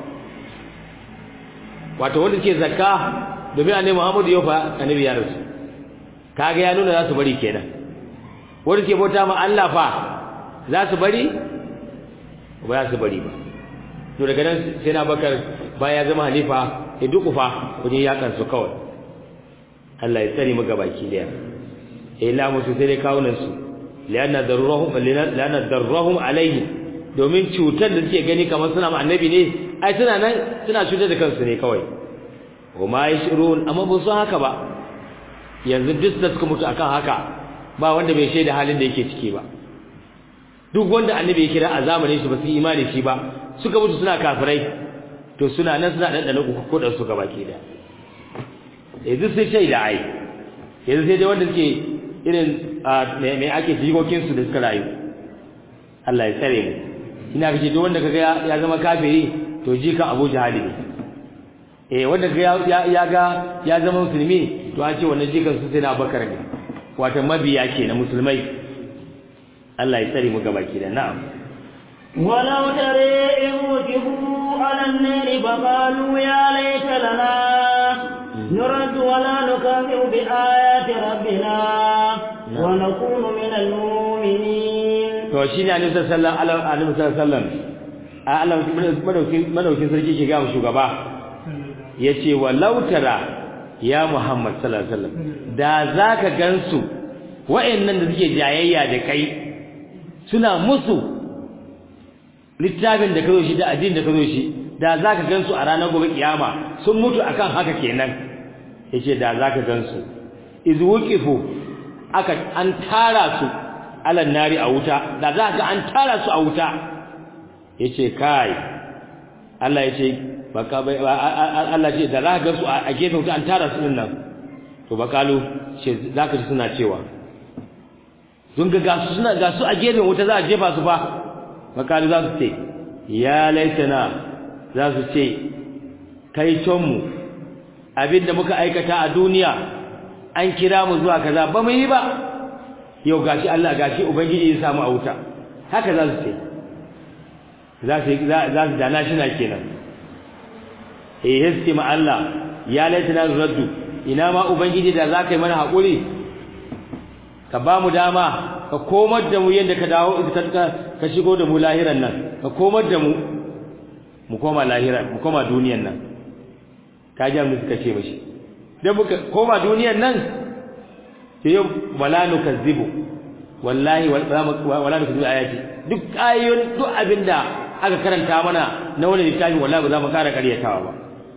wato wanda ke zakka domin annabi Muhammad ya fa annabi ya rasu kaga ya nuna za su bari kenan wanda ke bauta ma Allah fa za su bari ba za su bari ba to daga nan sai na bakar baya zama halifa ya dukufa wajen yakan su kawai Allah ya tsare mu gabaki daya eh la musu sai dai kawunan su lianna darruhum lianna darruhum alaihi domin cutar da suke gani kamar suna ma annabi ne ai suna nan suna cutar da kansu ne kawai wa ma yashurun amma ba su haka ba yanzu duk da suka mutu akan haka ba wanda bai shaida halin da yake ciki ba duk wanda annabi ya kira a zamanin shi ba su imani shi ba suka mutu suna kafirai to suna nan suna dan dana uku ko da su gaba ke da yanzu sai shaida ai yanzu sai dai wanda suke irin me ake jikokin su da suka rayu Allah ya tsare mu ina kace duk wanda kaga ya zama kafiri to jikan Abu Jahal ne eh wanda kaga ya ga ya zama musulmi to an ce wannan jikan su sai na Bakar ne wato mabiya ke na musulmai Allah ya tsare mu gaba ki da na'am ولو ترى إذ وجهوا على النار فقالوا يا ليت لنا نرد ولا نكذب بآيات ربنا ونكون من المؤمنين to shine annabi sallallahu alaihi wasallam Allah madaukin madaukin sarki ke ga shugaba yace walau tara ya Muhammad sallallahu alaihi wasallam da zaka gansu wa'annan da suke jayayya da kai suna musu littafin da kazo shi da addinin da kazo shi da zaka gansu a ranar gobe kiyama sun mutu akan haka kenan yace da zaka gansu iz wuqifu aka an tara su alan nari a wuta da zaka an tara su a wuta yace kai Allah yace baka Allah ce da zaka gansu a gefen wuta an tara su din nan to bakalu ce zaka ji suna cewa sun ga gasu suna gasu a gefen wuta za a jefa su fa makalu za su ce ya laitana za su ce kai mu abinda muka aikata a duniya an kira mu zuwa kaza ba mu yi ba yau gashi Allah gashi ubangiji ya samu a wuta haka za su ce za su za su dana shi na kenan eh hiski ma Allah ya laitana raddu ina ma ubangiji da za ka yi mana haƙuri ka ba mu dama ka komar da mu yadda ka dawo ka shigo da mu lahiran nan ka komar da mu mu koma lahira mu koma duniyan nan ka ji mu suka ce mishi dan muka koma duniyan nan sai yau wala nukazzibu wallahi wala nukazzibu ayati duk ayoyin duk abinda aka karanta mana na wani littafi wallahi ba za mu kara karyatawa ba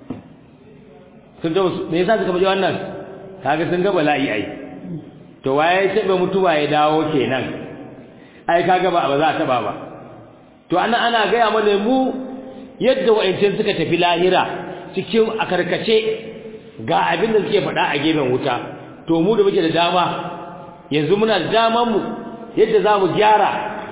sun ga me yasa suka faɗi wannan kaga sun ga bala'i ai to waye taɓa mutuwa ya dawo kenan ai kaga ba ba za a taba ba to ana ana gaya mana mu yadda wa'ancin suka tafi lahira cikin a karkace ga abin da suke faɗa a gefen wuta to mu da muke da dama yanzu muna da daman mu yadda za mu gyara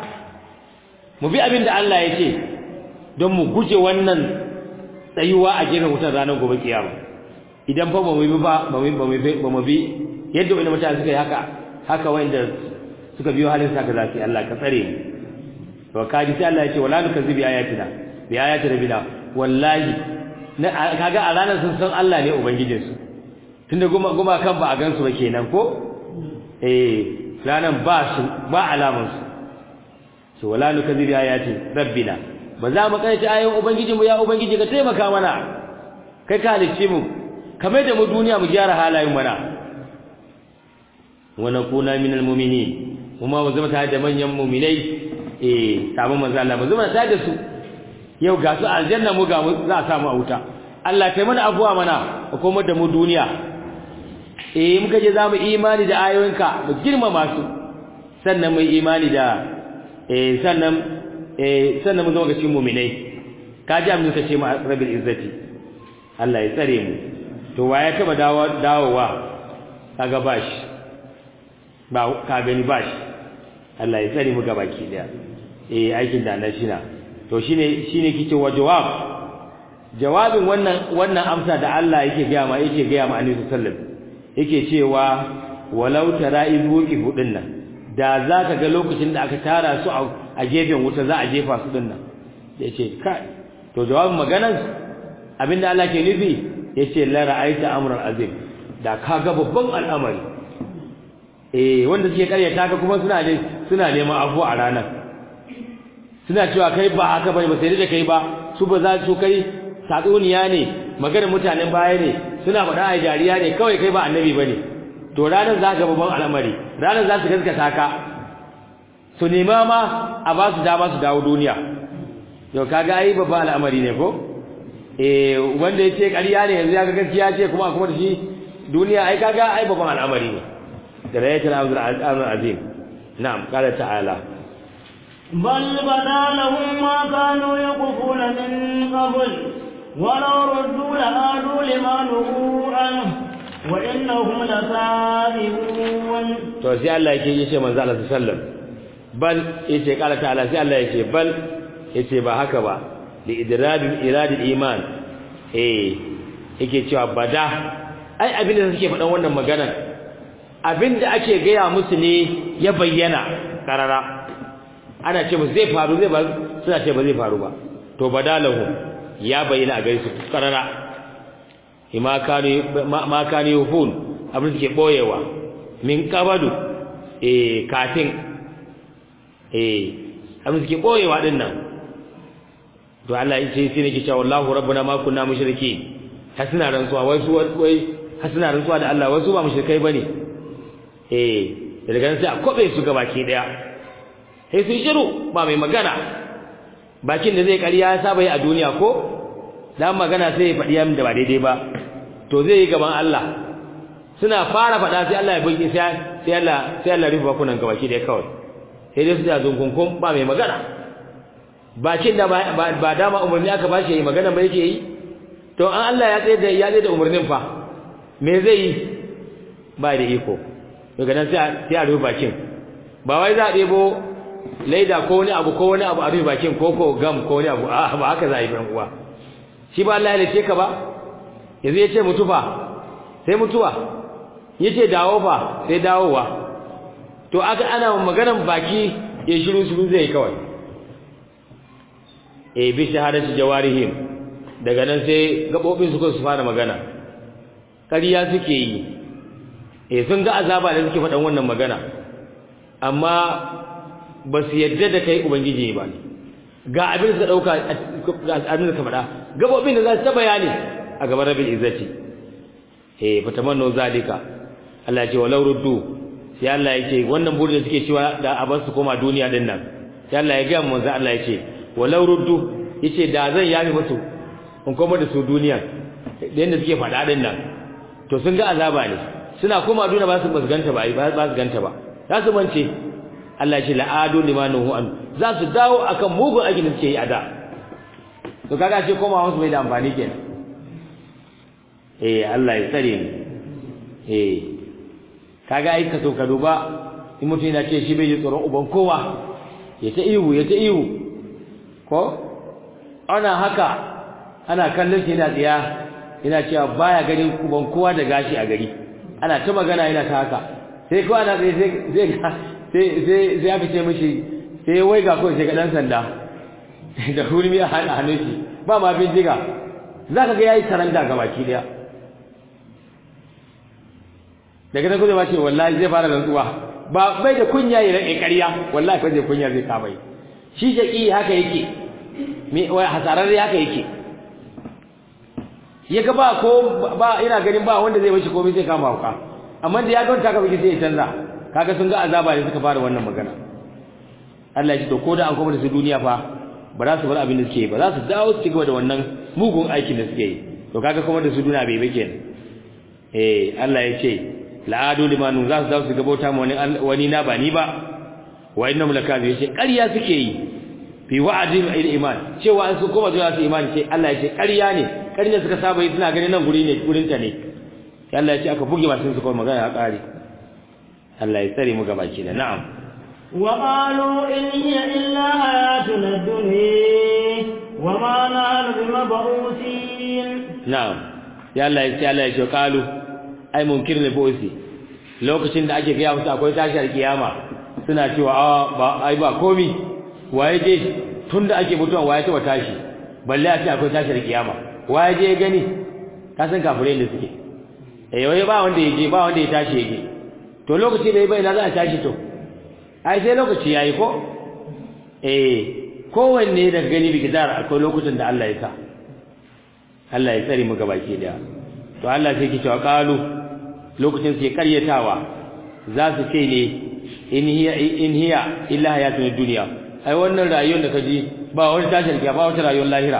mu bi abin da Allah ya ce don mu guje wannan tsayuwa a gefen wutar ranar gobe kiyama idan fa ba mu bi ba ba mu bi yadda wani mutane suka yi haka haka wanda suka biyo halin saka zafi Allah ka tsare mu to kaji sai Allah ya ce wala nukazzibi ayatina bi ayati rabbina wallahi kaga a ranar sun san Allah ne ubangijin su tunda goma goma kan ba a gansu ba kenan ko eh ranan ba su ba alamun su to wala nukazzibi ayati rabbina ba za mu kai ta ayoyin ubangijin mu ya ubangiji ka taimaka mana kai ka halicce mu kamar da mu duniya mu gyara halayen mana wa nakuna minal mu'minin kuma mu zama tare da manyan mu'minai eh sabon manzo Allah mu zama tare da su yau ga su aljanna mu ga za a samu a wuta Allah kai mana abuwa mana kuma da mu duniya eh muka je zamu imani da ayoyinka mu girmama su sannan mu imani da eh sannan eh sannan mu zama ga cikin mu'minai ka ji amma kace mu rabbil izzati Allah ya tsare mu to waye taba dawo dawowa kaga bashi ba ka gani bashi Allah ya tsare mu gabaki daya eh aikin da na shina to shine shine kike wa jawab jawabin wannan wannan amsa da Allah yake ga ma yake ga ma Annabi sallallahu yake cewa walau tara izuki hudin nan da zaka ga lokacin da aka tara su a gefen wuta za a jefa su din nan yace kai to jawabin maganan abinda Allah ke nufi yace la ra'aita amran azim da kaga babban al'amari eh wanda suke karyata ka kuma suna ne suna neman afu a ranar suna cewa kai ba haka bane ba sai da kai ba su ba za su kai satsuniya ne maganar mutanen baya ne suna faɗa a jariya ne kawai kai ba annabi bane to ranar za ka babban al'amari ranar za su gaskata ka su nema ma a ba su dama su dawo duniya yau kaga ai babban al'amari ne ko eh wanda yace ƙarya ne yanzu ya ga gaskiya ce kuma kuma da shi duniya ai kaga ai babban al'amari ne da rayatul amr azim na'am qala ta'ala بل بدا لهم ما كانوا يقفون من قبل ولو ردوا لعادوا لما نهوا عنه وإنهم لكاذبون to sai Allah yake yace manzo Allah sallallahu alaihi wasallam bal yace qala ta'ala sai Allah yace bal yace ba haka ba li idradil iradil iman eh yake cewa bada ai abin da suke faɗan wannan magana abin da ake gaya musu ne ya bayyana karara ana ce musu zai faru zai ba suna ce ba zai faru ba to badalahu ya bayyana a gaisu karara ima kanu ma kanu yufun abin suke boyewa min qabadu eh kafin eh abin suke boyewa din nan to Allah ya ce sai nake cewa wallahu rabbuna ma kunna mushriki hasina rantsuwa wai su wai hasina rantsuwa da Allah wasu ba mushrikai bane eh daga nan sai a kobe su ga baki daya sai su shiru ba mai magana bakin da zai ƙarya ya saba yi a duniya ko dan magana sai ya faɗi yamin da ba daidai ba to zai yi gaban Allah suna fara faɗa sai Allah ya bugi sai sai Allah sai Allah rufe bakunan ga baki daya kawai sai dai su da zunkunkun ba mai magana bakin da ba dama umarni aka ba shi yi magana ba yake yi to an Allah ya tsaye da ya tsaye da umarnin fa me zai yi ba da iko daga nan sai sai a rufe bakin ba wai za a ɗebo laida ko wani abu ko wani abu a rufe bakin ko ko gam ko wani abu a ba haka za a yi ban uwa shi ba Allah ya lace ka ba yanzu ya ce mutu fa sai mutuwa ya ce dawo fa sai dawowa to aka ana maganan baki ya shiru shiru zai kawai e bi shahadati jawarihim daga nan sai gabobin su su fara magana ƙarya suke yi e sun ga azaba da suke faɗan wannan magana amma ba su yadda da kai ubangiji ba ga abin da dauka ga abin da ka faɗa gabobin da za su ta bayani a gaban rabbil izzati eh fatamannu zalika Allah ya ce walau ruddu sai Allah ya ce wannan burin da suke cewa da abar su koma duniya din nan sai Allah ya ga manzo Allah ya ce walau ruddu yace da zan yafi musu in koma da su duniya da yanda suke faɗa din nan to sun ga azaba ne suna koma duniya ba su ganta ba ba su ganta ba za su mance Allah ya ce la'adu limanuhu an za su dawo akan mugun aikin da suke yi a da to kaga ce koma wasu bai da amfani kenan eh Allah ya tsare ni eh kaga ai ka so ka duba in mutum yana ce shi bai ji tsoron uban kowa ya ta ihu ya ta ihu ko ana haka ana kallon shi yana tsiya yana cewa baya ganin uban kowa da gashi a gari ana ta magana yana ta haka sai ko ana tsaye sai sai sai sai aka ce mishi sai wai ga kawai sai ga dan sanda da hurmi a hannun shi ba ma bindiga zaka ga yayi saranda ga baki daya daga nan kuma ce wallahi zai fara rantsuwa ba bai da kunya ya rike ƙarya wallahi fa zai kunya zai kama shi shaki haka yake me wai hasararre haka yake yaga ba ko ba ina ganin ba wanda zai bashi komai sai kama hauka amma da ya ga ta ka biki sai ya canza kaga sun ga azaba ne suka fara wannan magana Allah ya ce to ko da an koma da su duniya fa ba za su bar abin da suke yi ba za su dawo su ci gaba da wannan mugun aikin da suke yi to kaga kuma da su duniya bai bai kenan eh Allah ya ce la'adu limanu za su dawo su gabata mu wani wani na ba ni ba wa innahum lakazi yace ƙarya suke yi fi wa'adin il iman cewa an su koma zuwa su imani ce Allah ya ce ƙarya ne ƙarya suka saba yi suna ganin nan guri ne gurin ta ne Allah ya ce aka buge masu su kuma magana ya ƙare Allah ya tsare mu gabaki da na'am وقالوا إن هي إلا حياتنا الدنيا وما نحن بمبعوثين na'am ya Allah ya ce Allah ya ce qalu ai munkir ne bosi lokacin da ake gaya musu akwai tashar kiyama suna cewa a ba ai ba komi waye je tunda ake mutuwa waye taba tashi balle a ce akwai tashar kiyama waye je gani ka san kafirai da suke eh waye ba wanda yake ba wanda ya tashi yake to lokaci da bai na za a tashi to ai sai lokaci yayi ko eh kowanne daga gani bigidar akwai lokutan da Allah ya sa Allah ya tsare mu gabaki daya to Allah sai ke cewa qalu lokacin sai karyatawa za su ce ne in hiya in hiya illa hayatun dunya ai wannan rayuwar da kaji ba wani tashin kiya ba wata rayuwar lahira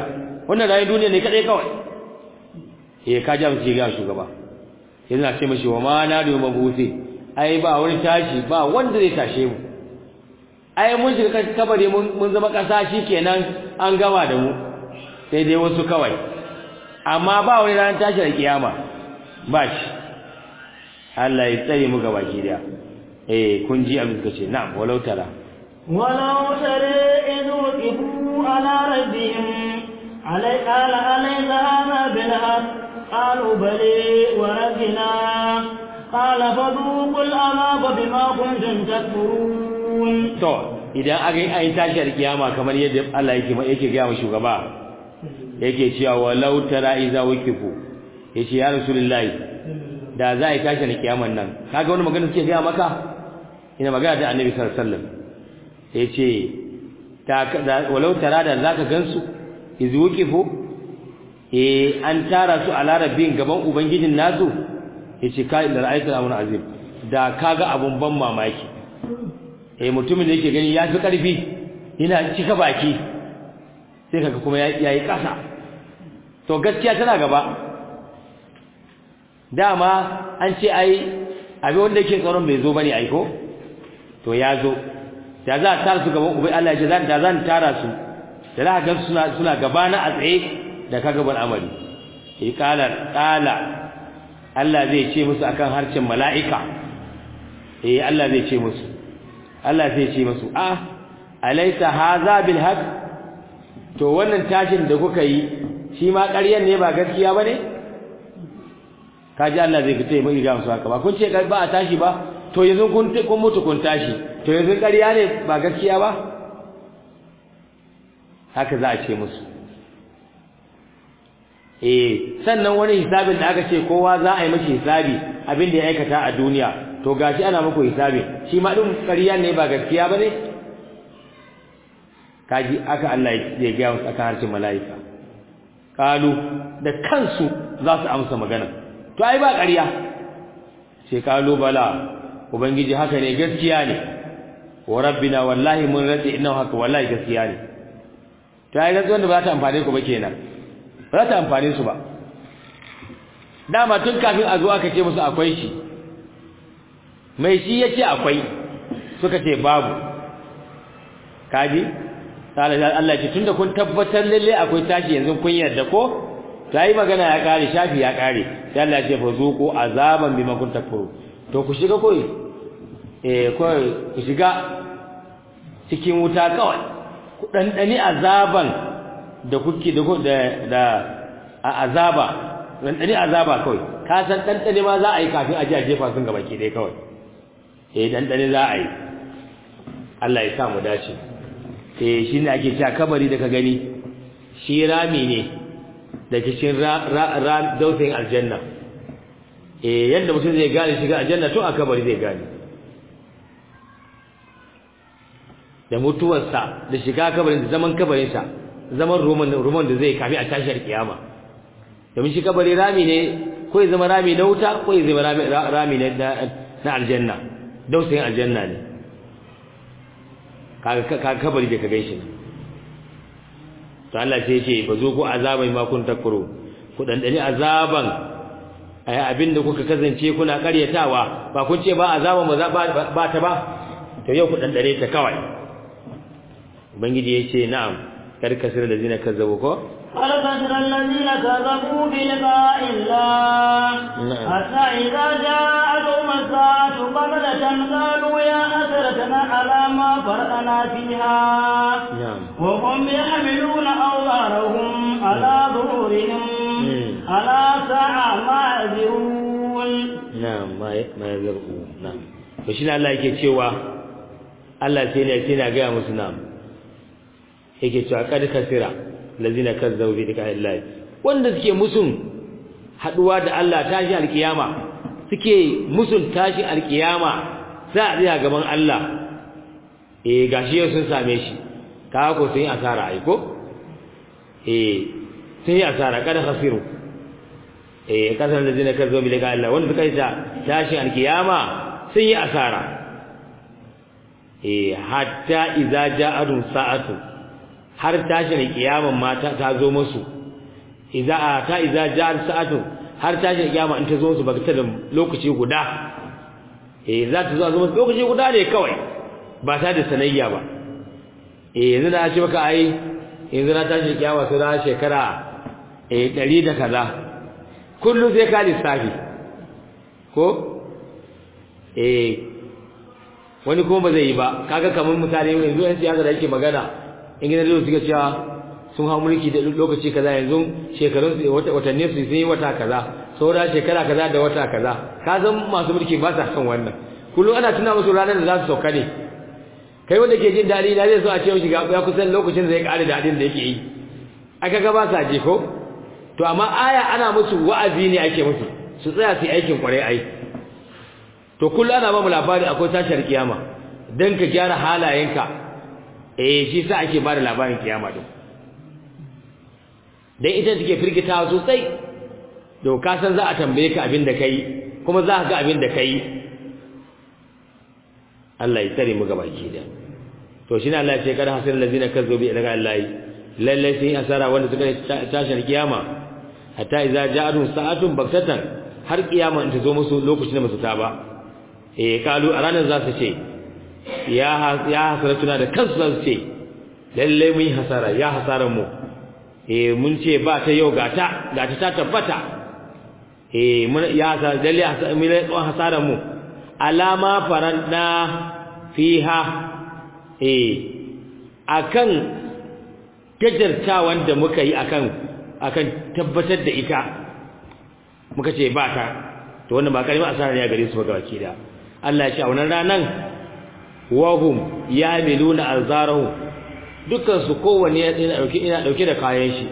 wannan rayuwar duniya ne kadai kawai eh ka ji mutum ga shugaba yana ce mashi wa ma na da mabusi ai ba wani tashi ba wanda zai tashe mu ai mun shiga kabari mun zama kasa kenan an gama da mu sai dai wasu kawai amma ba wani ranar tashi da kiyama ba shi Allah ya tsare mu gaba ki da eh kun ji abin da ce na'am walau tara walau tare idu ibu ala rabbihim alai qala alai zahama bil haqq qalu bali wa rabbina qala fadhuqul azaba bima kuntum takfurun to idan aka yi ayin tashar kiyama kamar yadda Allah yake yake ga mu shugaba yake cewa walau tara iza wakifu yace ya rasulullahi da za a yi tashar kiyaman nan kaga wani magana suke ga maka ina magana da annabi sallallahu alaihi wasallam yace ta walau tara da zaka gansu iza wakifu eh an tara su a larabin gaban ubangijin nasu yace kai da ra'aytul amrun azim da kaga abun ban mamaki eh mutumin da yake gani ya fi karfi yana cika baki sai kaga kuma yayi kasa to gaskiya tana gaba dama an ce ai abin wanda yake tsaron bai zo bane ai ko to ya zo da za a tara su gaban ubai Allah ya ce da zan tara su da za ka ga suna suna gabana a tsaye da ka gaban amari eh kala kala Allah zai ce musu akan harcin mala'ika eh Allah zai ce musu Allah zai ce musu ah alaysa hadha bil haqq to wannan tashin da kuka yi shi ma ƙaryan ne ba gaskiya bane kaji Allah zai fita mai ga musu haka ba kun ce ba a tashi ba to yanzu kun kun mutu kun tashi to yanzu ƙarya ne ba gaskiya ba haka za a ce musu eh sannan wani hisabin da aka ce kowa za a yi mashi hisabi abin da ya aikata a duniya to gashi ana muku hisabi shi ma din ƙarya ne ba gaskiya bane kaji aka Allah ya ga musu akan harshen mala'ika kalu da kansu za su amsa magana to ai ba ƙarya sai kalu bala ubangiji haka ne gaskiya ne wa rabbina wallahi mun rade inna haka wallahi gaskiya ne to ai gaskiya wanda ba ta amfane ku ba kenan ba ta amfane su ba dama tun kafin a zo aka ce musu akwai shi mai shi yace akwai suka ce babu kaji Allah ce tunda kun tabbatar lalle akwai tashi yanzu kun yarda ko tayi magana ya kare shafi ya kare sai Allah ya ce fa zuqu azaban bima kuntum takfuru to ku shiga koi eh koi ku shiga cikin wuta kawai ku dandani azaban da kuke da da a azaba dandani azaba kawai ka san dandani ma za a yi kafin a ji a jefa sun gaba ke dai kawai eh dandani za a yi Allah ya sa mu dace eh shine ake cewa kabari da ka gani shi rami ne da cikin dausayin aljanna eh yadda mutum zai gane shiga aljanna to a kabari zai gane da mutuwarsa da shiga kabarin da zaman kabarinsa zaman roman roman da zai kafi a tashar kiyama domin shi kabari rami ne ko ya zama rami na wuta ko ya zama rami na aljanna dausayin aljanna ne kaga kabari da ka gaishe ne to Allah sai ce fa zo ku azabai ma kun takuru ku dandani azaban ai abinda kuka kazance kuna karyatawa ba kun ce ba azaban ba ba ta ba to yau ku dandare ta kawai ubangiji yace na'am kar kasir da zina kazzabu ko قد خسر الذين كذبوا بلقاء الله حتى إذا جاءتهم الساعة بغتة قالوا يا أسرتنا على ما فرطنا فيها وهم يحملون أوزارهم على ظهورهم على ساعة ما يزرون نعم ما يزرون نعم فشين الله yake cewa Allah sai ne sai na ga musu na'am yake cewa kad kasira lazina kazzabu bi liqa'illahi wanda suke musun haduwa da Allah tashi alkiyama suke musun tashi alkiyama za a tsaya gaban Allah eh gashi yau sun same shi ka ko sun yi asara ai ko eh sun yi asara kada khasiru eh kasan lazina kazzabu bi liqa'illahi wanda suka yi tashi alkiyama sun yi asara eh hatta idza ja'adun sa'atu har tashin kiyaman mata ta zo musu idza ta idza ja'al sa'atu har tashin kiyama in ta zo su bagta da lokaci guda eh za ta zo zo lokaci guda ne kawai ba ta da sanayya ba eh yanzu na ce maka ai yanzu na tashin kiyama sai na shekara eh 100 da kaza kullu sai ka lissafi ko eh wani kuma ba zai yi ba kaga kamar misali yanzu yan siyasa da yake magana in gina da suka cewa sun hau mulki da lokaci kaza yanzu shekarun watanni su sun yi wata kaza saura shekara kaza da wata kaza ka san masu mulki ba sa son wannan kullum ana tuna musu ranar da za su sauka ne kai wanda ke jin daɗi na zai so a ce mishi ya kusan lokacin da ya ƙare daɗin da yake yi aka ga ba sa je ko to amma aya ana musu wa'azi ne ake musu su tsaya su yi aikin kwarai ai to kullum ana ba mu labari akwai tashar kiyama dan ka gyara halayenka eh shi sa ake ba da labarin kiyama din dan ita take firgitawa sosai to ka san za a tambaye ka abin da kai kuma za ka ga abin da kai Allah ya tsare mu gabaki da to shine Allah ya ce kada hasil ladina kazzabu bi ilaga Allah lalle sai asara wanda suka tashar kiyama hatta idza ja'atu sa'atun baktatan har kiyama in ta zo musu lokacin da musu ta ba eh kalu a ranar za su ce ya ya hasaratuna da kansu za su ce lalle mun yi hasara ya hasaran mu eh mun ce ba ta yau gata gata ta tabbata eh mun ya hasara lalle mun yi hasaran mu alama faranda fiha eh akan gajartawan da muka yi akan akan tabbatar da ita muka ce ba ta to wannan ba kalmar asara ne a gare su ba gabaki da Allah ya ce a wannan ranan wahum yamiluna alzarahu dukkan su kowanne yana dauke ina dauke da kayan shi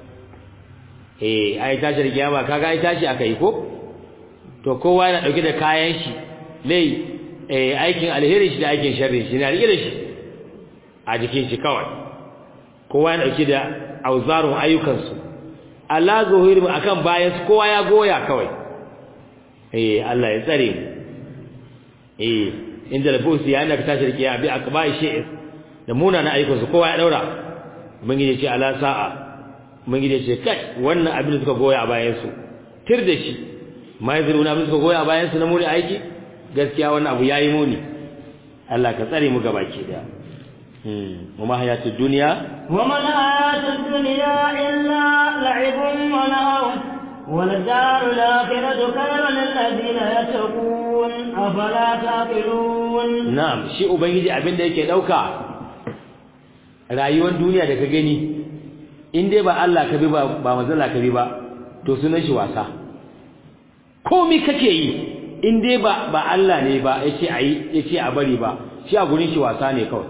eh ai tashi kiyama kaga ai tashi akai ko to kowa yana dauke da kayan shi lai eh aikin alheri shi da aikin sharri shi na rike da shi a jikin shi kawai kowa yana dauke da auzarun ayyukan su Allah zuhiru akan bayan su kowa ya goya kawai eh Allah ya tsare mu eh inda da busi ya inda ka tashi rikiya bi akbai shi'i da munana ayyukan su kowa ya daura ubangiji ce ala sa'a ubangiji ce kai wannan abin da suka goya a bayan su tir da shi mai zuruna abin da suka goya a bayan su na muni aiki gaskiya wannan abu yayi muni Allah ka tsare mu gabaki da hmm kuma hayatud dunya وما الحياة الدنيا إلا لعب ولهو وللدار الآخرة خير للذين يتقون أفلا تعقلون na'am shi ubangiji abin da yake dauka rayuwar duniya da ka gani in dai ba Allah ka bi ba ba manzala ka bi ba to sunan shi wasa komai kake yi in dai ba ba Allah ne ba yace ayi yace a bari ba shi a gurin shi wasa ne kawai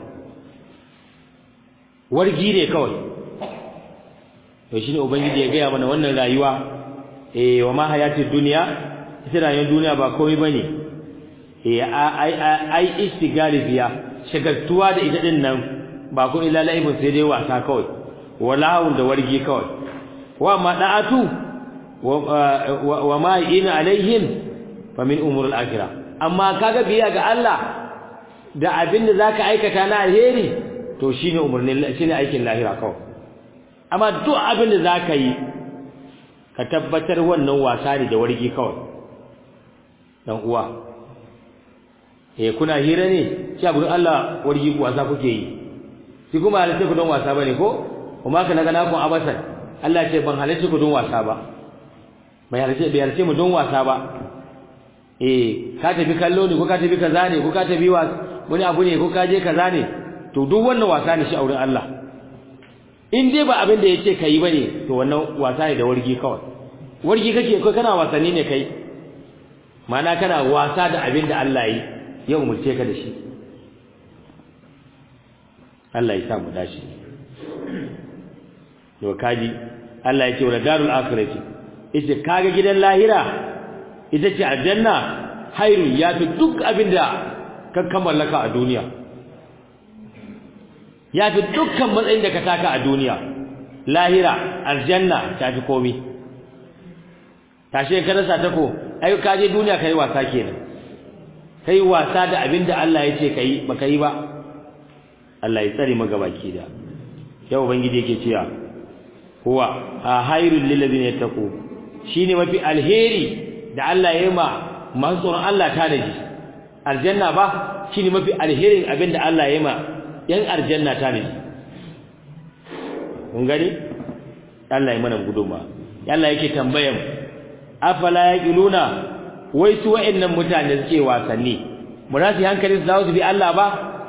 wargi ne kawai to shine ubangiji ya gaya mana wannan rayuwa eh wa ma hayatid dunya ita rayuwar duniya ba komai bane eh ai ai istigali biya shagaltuwa da ita din nan ba kun illa laibun sai dai wasa kawai wala da wargi kawai wa ma da'atu wa ma ina alaihim fa min umuril akhirah amma kaga biya ga Allah da abin da zaka aikata na alheri to shine umurnin shine aikin lahira kawai amma duk abin da zaka yi ka tabbatar wannan wasa ne da wargi kawai dan uwa eh kuna hira ne shi abun Allah wargi wasa kuke yi shi kuma halitta ku don wasa bane ko kuma kana gana ku abasan Allah ce ban halitta ku don wasa ba bai halitta bai halitta mu don wasa ba eh ka tafi kallo ne ko ka tafi kaza ne ko ka tafi wani abu ne ko ka je kaza ne to duk wannan wasa ne shi a wurin Allah in dai ba abin da yace kai bane to wannan wasa ne da wargi kawai wargi kake kai kana wasanni ne kai mana kana wasa da abin da Allah yi ya umurce ka da shi Allah ya sa mu dashi to kaji Allah ya ce wala darul akhirati ita kaga gidan lahira ita ce aljanna hairu ya fi duk abin da ka kammallaka a duniya ya fi dukkan matsayin da ka taka a duniya lahira aljanna ta fi komi tashe ka rasa ta ko ai ka je duniya kai wasa kenan kai wasa da abin da Allah ya ce kai baka yi ba Allah ya tsare maka baki da yau ubangiji yake cewa huwa khairul lil ladina yattaqu shine mafi alheri da Allah ya yi ma masu tsoron Allah ta da shi aljanna ba shine mafi alherin abinda Allah ya yi ma yan aljanna ta da shi kun gani Allah ya mana guduma Allah yake tambayan afala yaqiluna wai su wa'annan mutane suke wasanni mu rasu hankali su dawo su bi Allah ba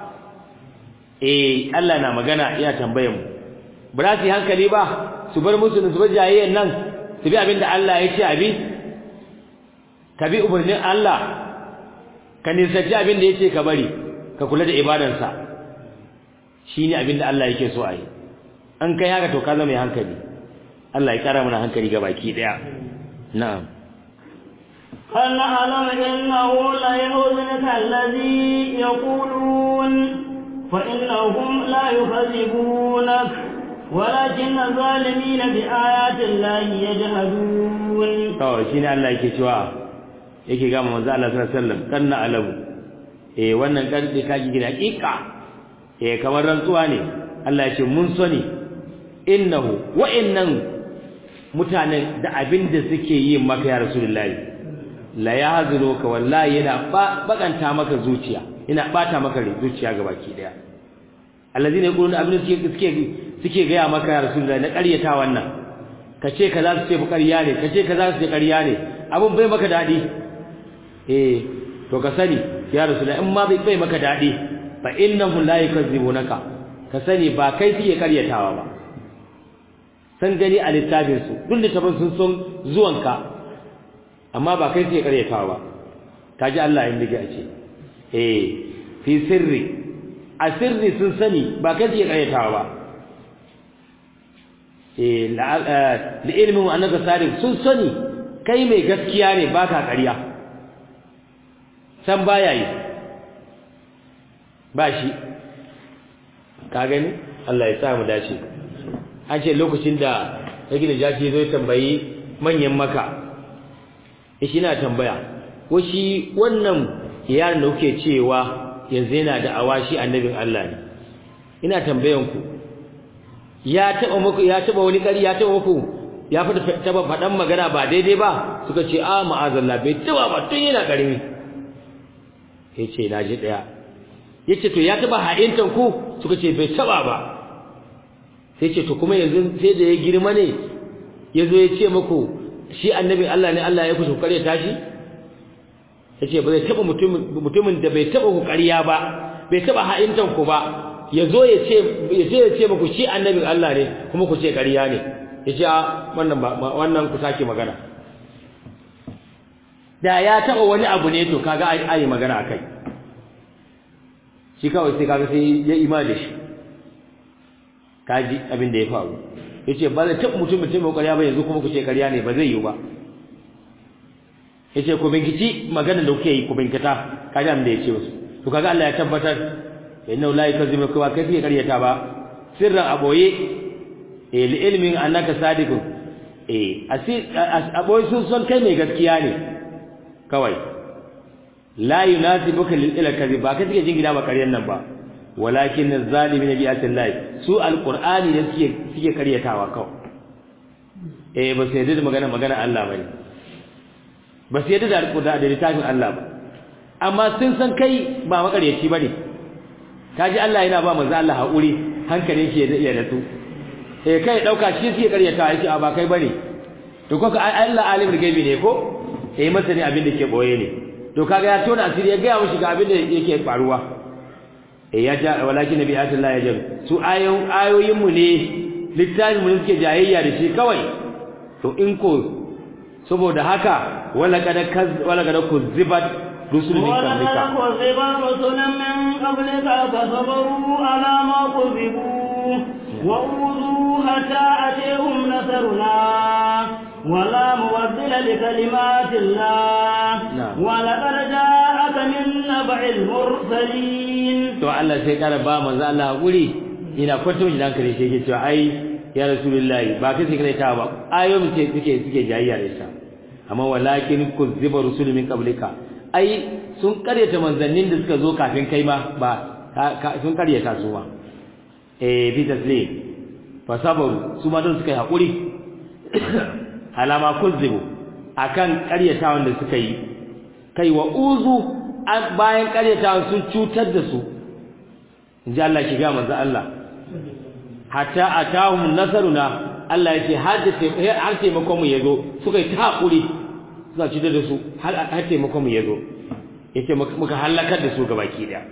eh Allah na magana ya tambayan mu ba za su hankali ba su bar musu su bar jayayyen nan su bi abinda Allah ya ce abi ka bi umarnin Allah ka nisanci abinda ya ce ka bari ka kula da ibadarsa shine abinda Allah yake so a yi an kai haka to ka zama mai hankali Allah ya kara mana hankali ga baki daya na'am هل نعلم إنه لا يحزنك الذي يقولون فإنهم لا يكذبونك ولكن الظالمين بآيات الله يجحدون to shine Allah yake cewa yake ga manzo Allah sallallahu alaihi wasallam kanna alamu eh wannan karfi kaji gida hakika eh kamar rantsuwa ne Allah ya ce mun sani innahu wa innan mutanen da abin da suke yi maka ya rasulullahi la yahzunuka wallahi yana bakanta maka zuciya yana bata maka zuciya gabaki daya allazina yaquluna abin suke suke suke ga maka ya rasulullahi na ƙaryata wannan kace kaza su ce ƙarya ne kace kaza su ce ƙarya ne abun bai maka dadi eh to ka sani ya rasulullahi in ma bai bai maka dadi fa innahum la yukazzibunaka ka sani ba kai suke ƙaryatawa ba san gani a littafin su duk littafin sun son zuwanka amma ba kai suke ƙaryatawa ba kaji Allah in dige a ce eh fi sirri a sirri sun sani ba kai suke ƙaryatawa ba eh la ilmin annaka sadiq sun sani kai mai gaskiya ne baka ƙarya san baya yi ba shi ka gani Allah ya sa mu dace an ce lokacin da yake da jashi zo tambayi manyan maka shi na tambaya ko shi wannan yaron da kuke cewa yanzu yana da awashi annabin Allah ne ina tambayan ku ya taba muku ya taba wani kari ya taba muku ya fada taba fadan magana ba daidai ba suka ce a ma'azallah bai taba ba tun yana karimi yace na ji daya yace to ya taba ha'intan ku suka ce bai taba ba sai ce to kuma yanzu sai da ya girma ne yazo ya ce muku shi annabin Allah ne Allah ya kusa kare tashi yace ba zai taba mutumin mutumin da bai taba ku ƙarya ba bai taba ha'intan ku ba yazo ya ce ya ce ya ce muku shi annabin Allah ne kuma ku ce ƙarya ne yace a wannan ba wannan ku sake magana da ya taba wani abu ne to kaga ai ai magana akai shi kawai sai kaga sai ya imani da shi kaji abin da ya faru yace ba zai taɓa mutum mutum ƙarya ba yanzu kuma ku ce ƙarya ne ba zai yi ba yace ku binkici magana da kuke yi ku binkita kaji abin da yace musu to kaga Allah ya tabbatar inna la yakzibu ka kai kike ƙaryata ba sirran aboye eh li ilmin annaka sadiqun eh asir aboye sun son kai mai gaskiya ne kawai la yunasibuka lil ila kadhib ba kai kike jin gida ba ƙaryan nan ba walakin az-zalimin bi atillahi su alqur'ani ne suke suke karyatawa kawai eh ba sai da magana magana Allah bane ba sai da alqur'ani da littafin Allah ba amma sun san kai ba makaryaci bane kaji Allah yana ba manzo Allah haƙuri hankalin shi ya natsu eh kai dauka shi suke karyatawa yake a ba kai bane to ko Allah alimul gaibi ne ko eh masani abin da ke boye ne to kaga ya tona asiri ya ga mushi ga abin da yake faruwa ya ja walakin nabi Allah ya jam su ayoyin ayoyin mu ne littafin mu suke jayayya da shi kawai to in ko saboda haka wala kada kaz wala kada kuzibat rusul min qablika wala kuzibat rusulan min qablika fasabaru ala ma kuzibu wa uzu hatta atahum nasruna ولا مبدل لكلمات الله ولقد جاءك من نبع المرسلين to Allah sai kara ba manzo Allah hakuri ina kwanto shi dan kare shi yake cewa ai ya rasulullahi ba kai sai kai ta ba ayoyin ce suke suke jayayya da ita amma walakin kuzziba rusul min qablika ai sun karyata manzannin da suka zo kafin kai ma ba sun karyata su ma eh bi taslim fasabaru su ma don suka yi hakuri alama kuzzibu akan ƙaryatawan da suka yi kai wa uzu bayan ƙaryatawan sun cutar da su inji Allah ki ga manzo Allah hatta atahum nasaruna Allah ya ce har taimakon mu yazo suka yi ta hakuri suka cutar da su har taimakon mu yazo yace muka halakar da su gabaki daya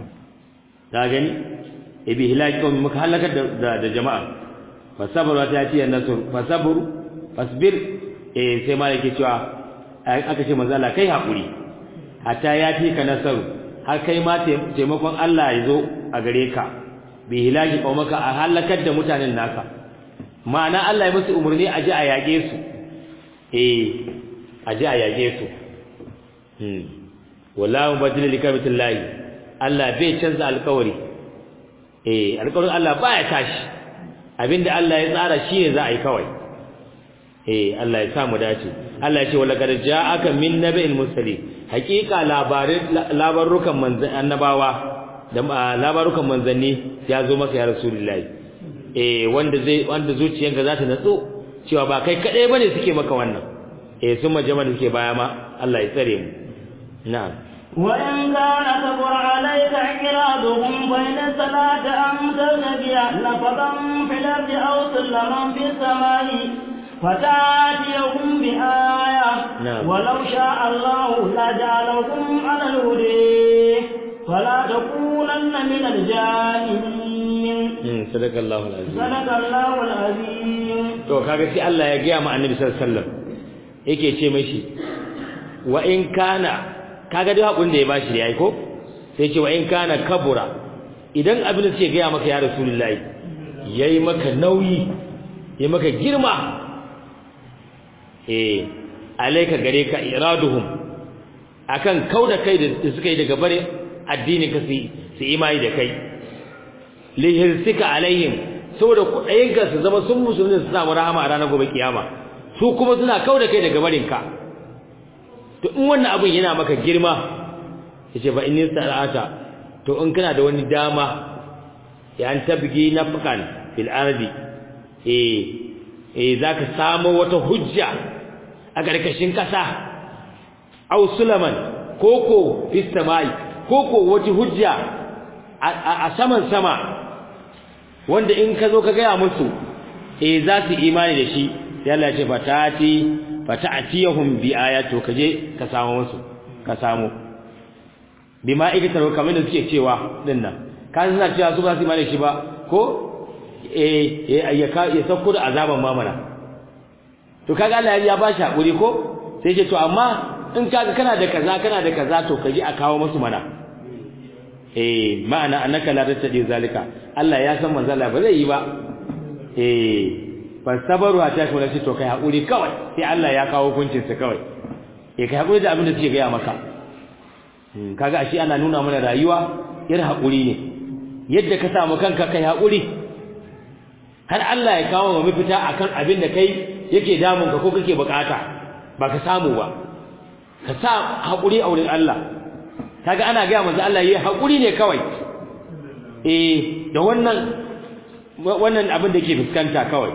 ka gani ibi hilaki kawai muka halakar da da jama'a fasabaru ta ce nasr fasabru fasbir eh sai ma yake cewa aka ce manzo Allah kai hakuri hatta ya fi ka nasaru har kai ma taimakon Allah ya zo a gare ka bi hilaki qaumaka a halakar da mutanen naka ma'ana Allah ya musu umurni a ji a yage su eh a ji a yage su hmm wallahu badil likabitillahi Allah bai canza alƙawari eh alƙawarin Allah baya tashi abinda Allah ya tsara shi ne za a yi kawai eh Allah ya sa mu dace Allah ya ce wala qad ja'aka min nabiyil mursali haqiqa labarin labarukan manzan annabawa da labarukan manzanni ya zo maka ya rasulullahi eh wanda zai wanda zuciyanka za ta natsu cewa ba kai kadai bane suke maka wannan eh sun majama da suke baya ma Allah ya tsare mu na'am وإن كان كبر عليك إعراضهم بين الصلاة أن تبتغي نفقا في الأرض أو سلما في السماء فتاتيهم بآية نعم. ولو شاء الله لجعلكم على الهدى فلا تكونن من الجاهلين mm sadakallahu alazim صدق الله العظيم to kaga sai Allah ya gaya ma annabi sallallahu alaihi wasallam yake ce mishi wa in kana kaga dai hakun da ya bashi da yayi ko sai ce wa in kana kabura idan abin da suke gaya maka ya rasulullahi yayi maka nauyi yayi maka girma eh alayka gare ka iraduhum akan kauda kai da suka yi daga bare addini ka su su imani da kai lihirsika alaihim saboda kuɗayenka su zama sun musulmi su samu rahama a ranar gobe kiyama su kuma suna kauda kai daga barinka to in wannan abin yana maka girma yace fa inni sa'ata to in kana da wani dama ya an tabgi nafqan fil ardi eh eh zaka samu wata hujja a karkashin kasa aw sulaman koko fis samai koko wata hujja a saman sama wanda in ka zo ka gaya musu eh za su imani da shi sai Allah ya ce fatati fata'tiyahum bi ayatu kaje ka samu musu ka samu bima ikitaru kamar da suke cewa dinnan kan suna cewa su ba su imani da shi ba ko eh ya ya sauko da azaban mamana to kaga Allah ya ba shi hakuri ko sai ce to amma in kaga kana da kaza kana da kaza to kaje a kawo musu mana eh ma'ana annaka la tattadi zalika Allah ya san manzo Allah ba zai yi ba eh fasabaru ta kuma sai to kai hakuri kawai sai Allah ya kawo hukuncin sa kawai eh kai hakuri da abin da suke gaya maka kaga ashe ana nuna mana rayuwa yar hakuri ne yadda ka samu kanka kai hakuri har Allah ya kawo mu mafita akan abin da kai yake damun ka ko kake bukata ba ka samu ba ka sa hakuri a wurin Allah kaga ana ga manzo Allah yayi hakuri ne kawai eh da wannan wannan abin da yake fuskanta kawai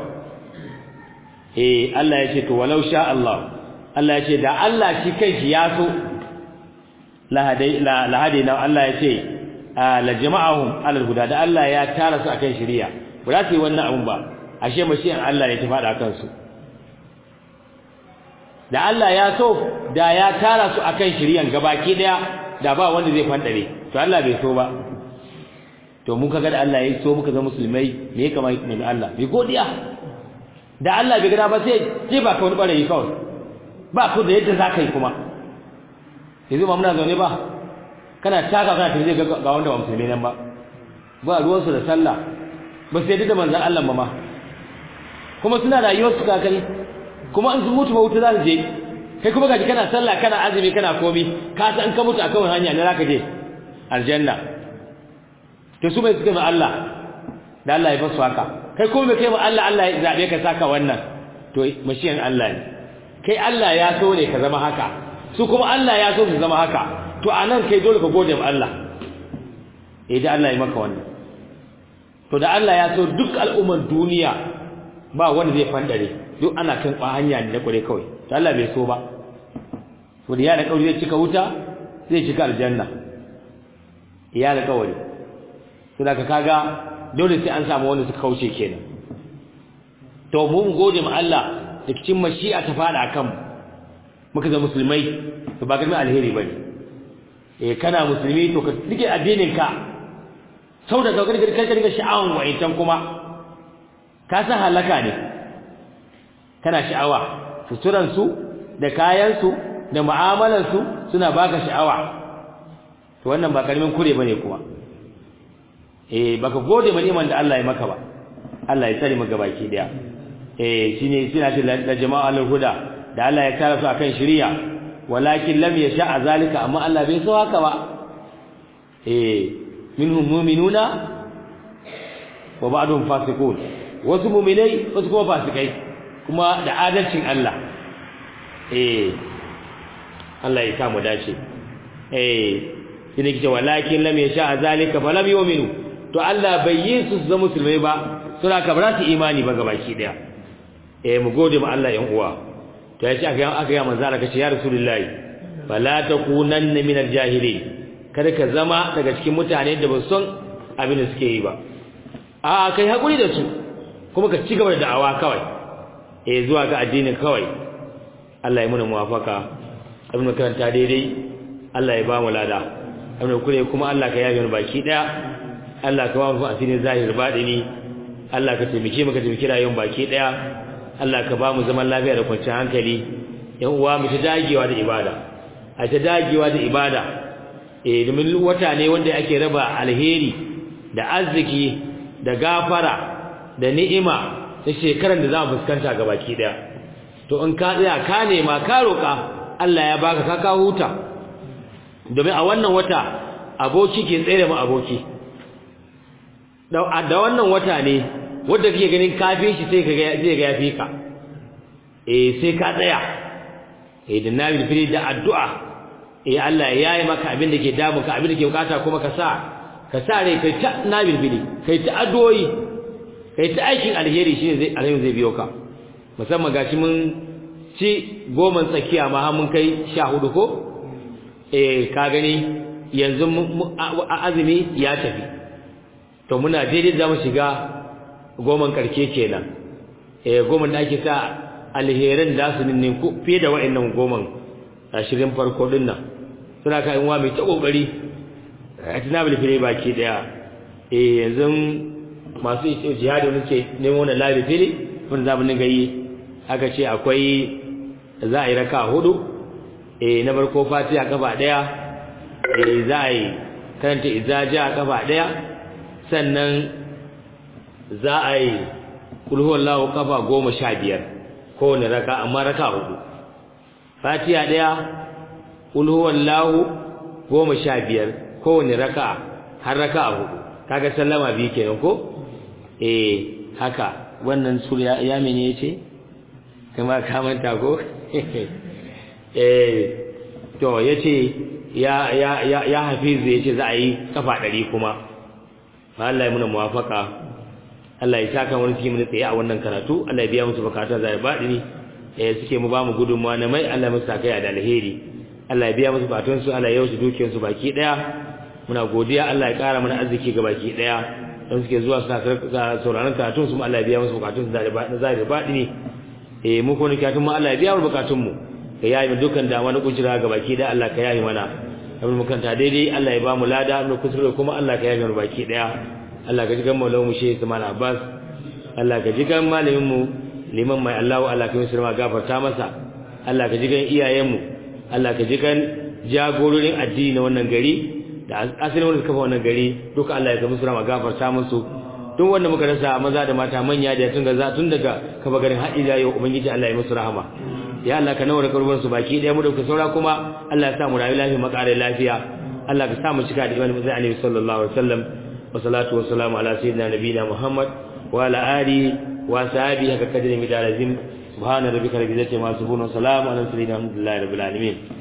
eh Allah ya ce to walau sha Allah Allah ya ce da Allah shi kanshi ya so la hadai la la hadaina Allah ya ce la jama'ahum alal huda da Allah ya tara su akan shari'a ba za su yi wannan abun ba ashe mashiyan Allah ne ta fada akan su da Allah ya so da ya tara su akan shari'an gabaki daya da ba wanda zai fandare to Allah bai so ba to mun kaga da Allah ya so muka zama musulmai me ya kamata mu Allah bi godiya da Allah bai gada ba sai ce ba ka wani barayi kawai ba ku da yadda zaka yi kuma yanzu ba muna zaune ba kana taka kana tafi ga ga wanda ba musulmi nan ba ba ruwan su da sallah ba sai da manzon Allah ba ma kuma suna rayuwar su kakari kuma in sun mutu ba wuta za su je kai kuma gaji kana sallah kana azumi kana komi ka san ka mutu akan hanya ne zaka je aljanna to su bai suka ma Allah da Allah ya basu haka kai kuma bai kai ma Allah Allah ya zabe ka saka wannan to mashiyan Allah ne kai Allah ya so ne ka zama haka su kuma Allah ya so su zama haka to anan kai dole ka gode ma Allah eh da Allah ya maka wannan to da Allah ya so duk al'umman duniya ba wanda zai fandare duk ana kan hanya ne na kware kawai to Allah bai so ba to da ya da kauri zai cika wuta zai cika aljanna ya da kauri to da kaga dole sai an samu wanda suka kauce kenan to mun gode ma Allah da cikin mashi'a ta fada kan muka zama musulmai to ba garmi alheri bane eh kana musulmi to ka rike addinin ka sau da saukar kai ka riga sha'awan wa'intan kuma ka san halaka ne kana sha'awa suturan su da kayan su da mu'amalar su suna baka sha'awa to wannan ba karamin kure bane kuma eh baka gode ma niman da Allah ya maka ba Allah ya tsare maka baki daya eh shine suna ce da jama'a al-huda da Allah ya kara su akan shari'a walakin lam yasha zalika amma Allah bai so haka ba eh minhum mu'minuna wa ba'dhum fasiqun wasu mu'minai wasu kuma fasikai kuma da adalcin Allah eh Allah ya samu dace eh shine kice walakin lam yasha zalika falam yu'minu to Allah bai yi su zama musulmai ba suna ka ba su imani ba gabaki daya eh mu gode ma Allah yan uwa to yace aka yan aka ya manzo Allah kace ya rasulullahi fala takunanna minal jahilin kada ka zama daga cikin mutane da ba son abin da suke yi ba a kai hakuri da su kuma ka ci gaba da da'awa kawai eh zuwa ga addinin kawai Allah ya muna muwafaka abin da karanta daidai Allah ya ba mu lada abin da kure kuma Allah ka yafe mu baki daya Allah ka ba mu asirin zahir badini Allah ka taimake mu ka taimake rayuwar baki daya Allah ka ba mu zaman lafiya da kwanciyar hankali yan uwa mu ta dagewa da ibada a ta dagewa da ibada eh domin wata ne wanda ake raba alheri da arziki da gafara da ni'ima da shekaran da za mu fuskanta ga baki daya to in ka tsaya ka nema ka roka Allah ya baka ka ka huta domin a wannan wata aboki ke tsere mu aboki da wannan wata ne wanda kake ganin kafin shi sai kaga zai ga yafi ka eh sai ka tsaya eh da nabi fili da addu'a eh Allah ya yi maka abin da ke damu ka abin da ke bukata kuma ka sa ka sa rai kai ta nabi fili kai ta addu'o'i kai ta aikin alheri shine zai alheri zai biyo ka musamman gashi mun ci goman tsakiya ma har mun kai 14 ko eh ka gani yanzu azumi ya tafi to muna daidai za mu shiga goman karke kenan eh goman da ake sa alherin da su ninnin ku fiye da wa'annan goman ashirin farko din nan suna ka yin wa mai ta kokari a tunabil fire baki daya eh yanzu masu jihadi wani ce nemo na labi fili wanda za mu dinga yi aka ce akwai za a yi raka hudu eh na farko fatiha kafa daya eh za a yi karanta izaja kafa daya sannan za a yi kulhuwallahu kafa goma sha biyar kowane raka amma raka hudu fatiha daya kulhuwallahu goma sha biyar kowane raka har raka hudu kaga sallama biyu kenan ko eh haka wannan sura ya mene yace kuma ka manta ko eh to yace ya ya ya ya hafiz yace za a yi kafa 100 kuma Allah ya muna muwafaka Allah ya saka wani cikin mun tsaye a wannan karatu Allah ya biya musu bukatun zai badini eh suke mu ba mu gudunmuwa na mai Allah musu kai da alheri Allah ya biya musu bukatun su Allah ya yauce dukiyar su baki daya muna godiya Allah ya kara mana arziki ga baki daya don suke zuwa suna sauraron karatun su Allah ya biya musu bukatun su da zai badini eh mu ko ne karatun mu Allah ya biya mu bukatun mu ka yayi mu dukkan da wani kujira ga baki daya Allah ka yayi mana abin mukanta daidai Allah ya ba mu lada mu kusure kuma Allah ka yayi mu baki daya Allah ka ji gan maulamu mu Sheikh Ismail Abbas Allah ka ji gan malamin mu liman mai Allahu Allah ka yi sirma gafarta masa Allah ka ji gan iyayen mu Allah ka ji gan jagororin addini na wannan gari da asalin wanda suka fa wannan gari duka Allah ya ga musu rama gafarta musu duk wanda muka rasa maza da mata manya da tun ga tun daga kafa garin haɗi da yau ubangiji Allah ya musu rahama ya Allah ka nawar karban su baki daya mu da ku saura kuma Allah ya sa mu rayu lafiya makare lafiya Allah ka sa mu cika da imani musa annabi sallallahu alaihi wasallam wa salatu wa salamu ala sayyidina nabiyina Muhammad wa ala alihi wa sahbihi haka kadri midalazim subhana rabbika rabbil izzati ma yasifun wa salamun ala al mursalin alhamdulillahi rabbil alamin